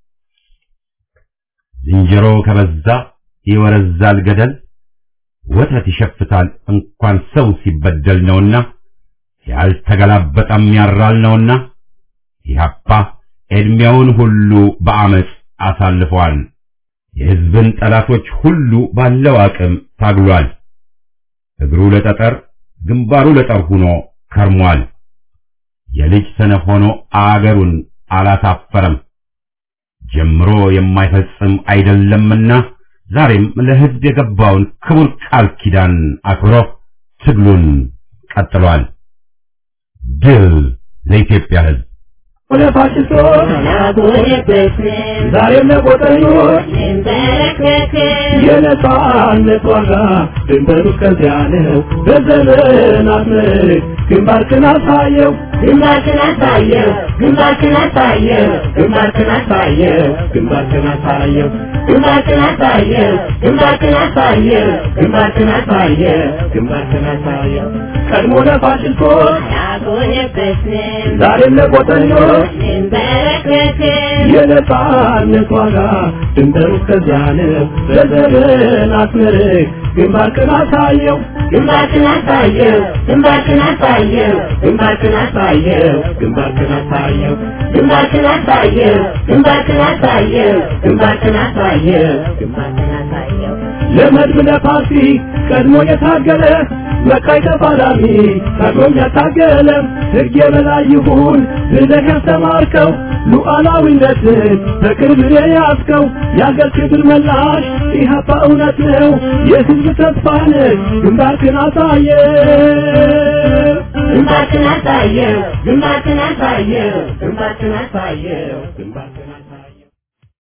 ዝንጀሮ ከበዛ ይወረዛል ገደል፣ ወተት ይሸፍታል እንኳን ሰው ሲበደል ነውና ያልተገላበጠም ያራል ነውና ኢህአፓ ዕድሜውን ሁሉ በአመፅ አሳልፏል። የህዝብን ጠላቶች ሁሉ ባለው አቅም ታግሏል። እግሩ ለጠጠር ግንባሩ ለጠር ሆኖ ከርሟል። የልጅ ሰነፍ ሆኖ አገሩን አላሳፈረም። ጀምሮ የማይፈጽም አይደለምና ዛሬም ለህዝብ የገባውን ክቡር ቃል ኪዳን አክብሮ ትግሉን ቀጥሏል። ድል ለኢትዮጵያ ህዝብ! ዛሬም ለቆጠኞች የነጻነት ዋጋ ድንበሩ ከዚያ ነው። በዘመናት ምርክ ግንባርክን አሳየው ግንባርክን አሳየው ግንባርክን አሳየው ግንባርክን አሳየው ግንባርክን አሳየው ግንባርክን አሳየው ግንባርክን አሳየው ግንባርክን አሳየው ግንባርክን አሳየው ቀድሞ ለፋሽስቶች አልቆየበትም ዛሬም ለቆጠኞች እንበረከክም የነጻነት ዋጋ ድንበሩ ከዚያ ነው። በዘመናት ምርክ ግንባርክን አሳየው ግንባርክን አሳየው ግንባርክን አሳየው ግንባርክን አሳየው ግንባርክን አሳየው ግንባርክን አሳየው ግንባርክን አሳየው ግንባርክን አሳየው ግንባርክን አሳየው ለመድብ ለፓርቲ ቀድሞ የታገለ መቃይ ተፋላሚ ታግሎም ያታገለ ሕግ የበላይ ይሁን ብለህ ያስተማርከው ሉዓላዊነትን በቅርብ የያዝከው የአገር ክብር መላሽ ኢህአፓ እውነት ነው የሕዝብ ተስፋ ነህ ግንባርክን አሳየ ግንባርክን አሳየው ግንባርክን አሳየው ግንባርክን አሳየው ግንባርክን አሳየው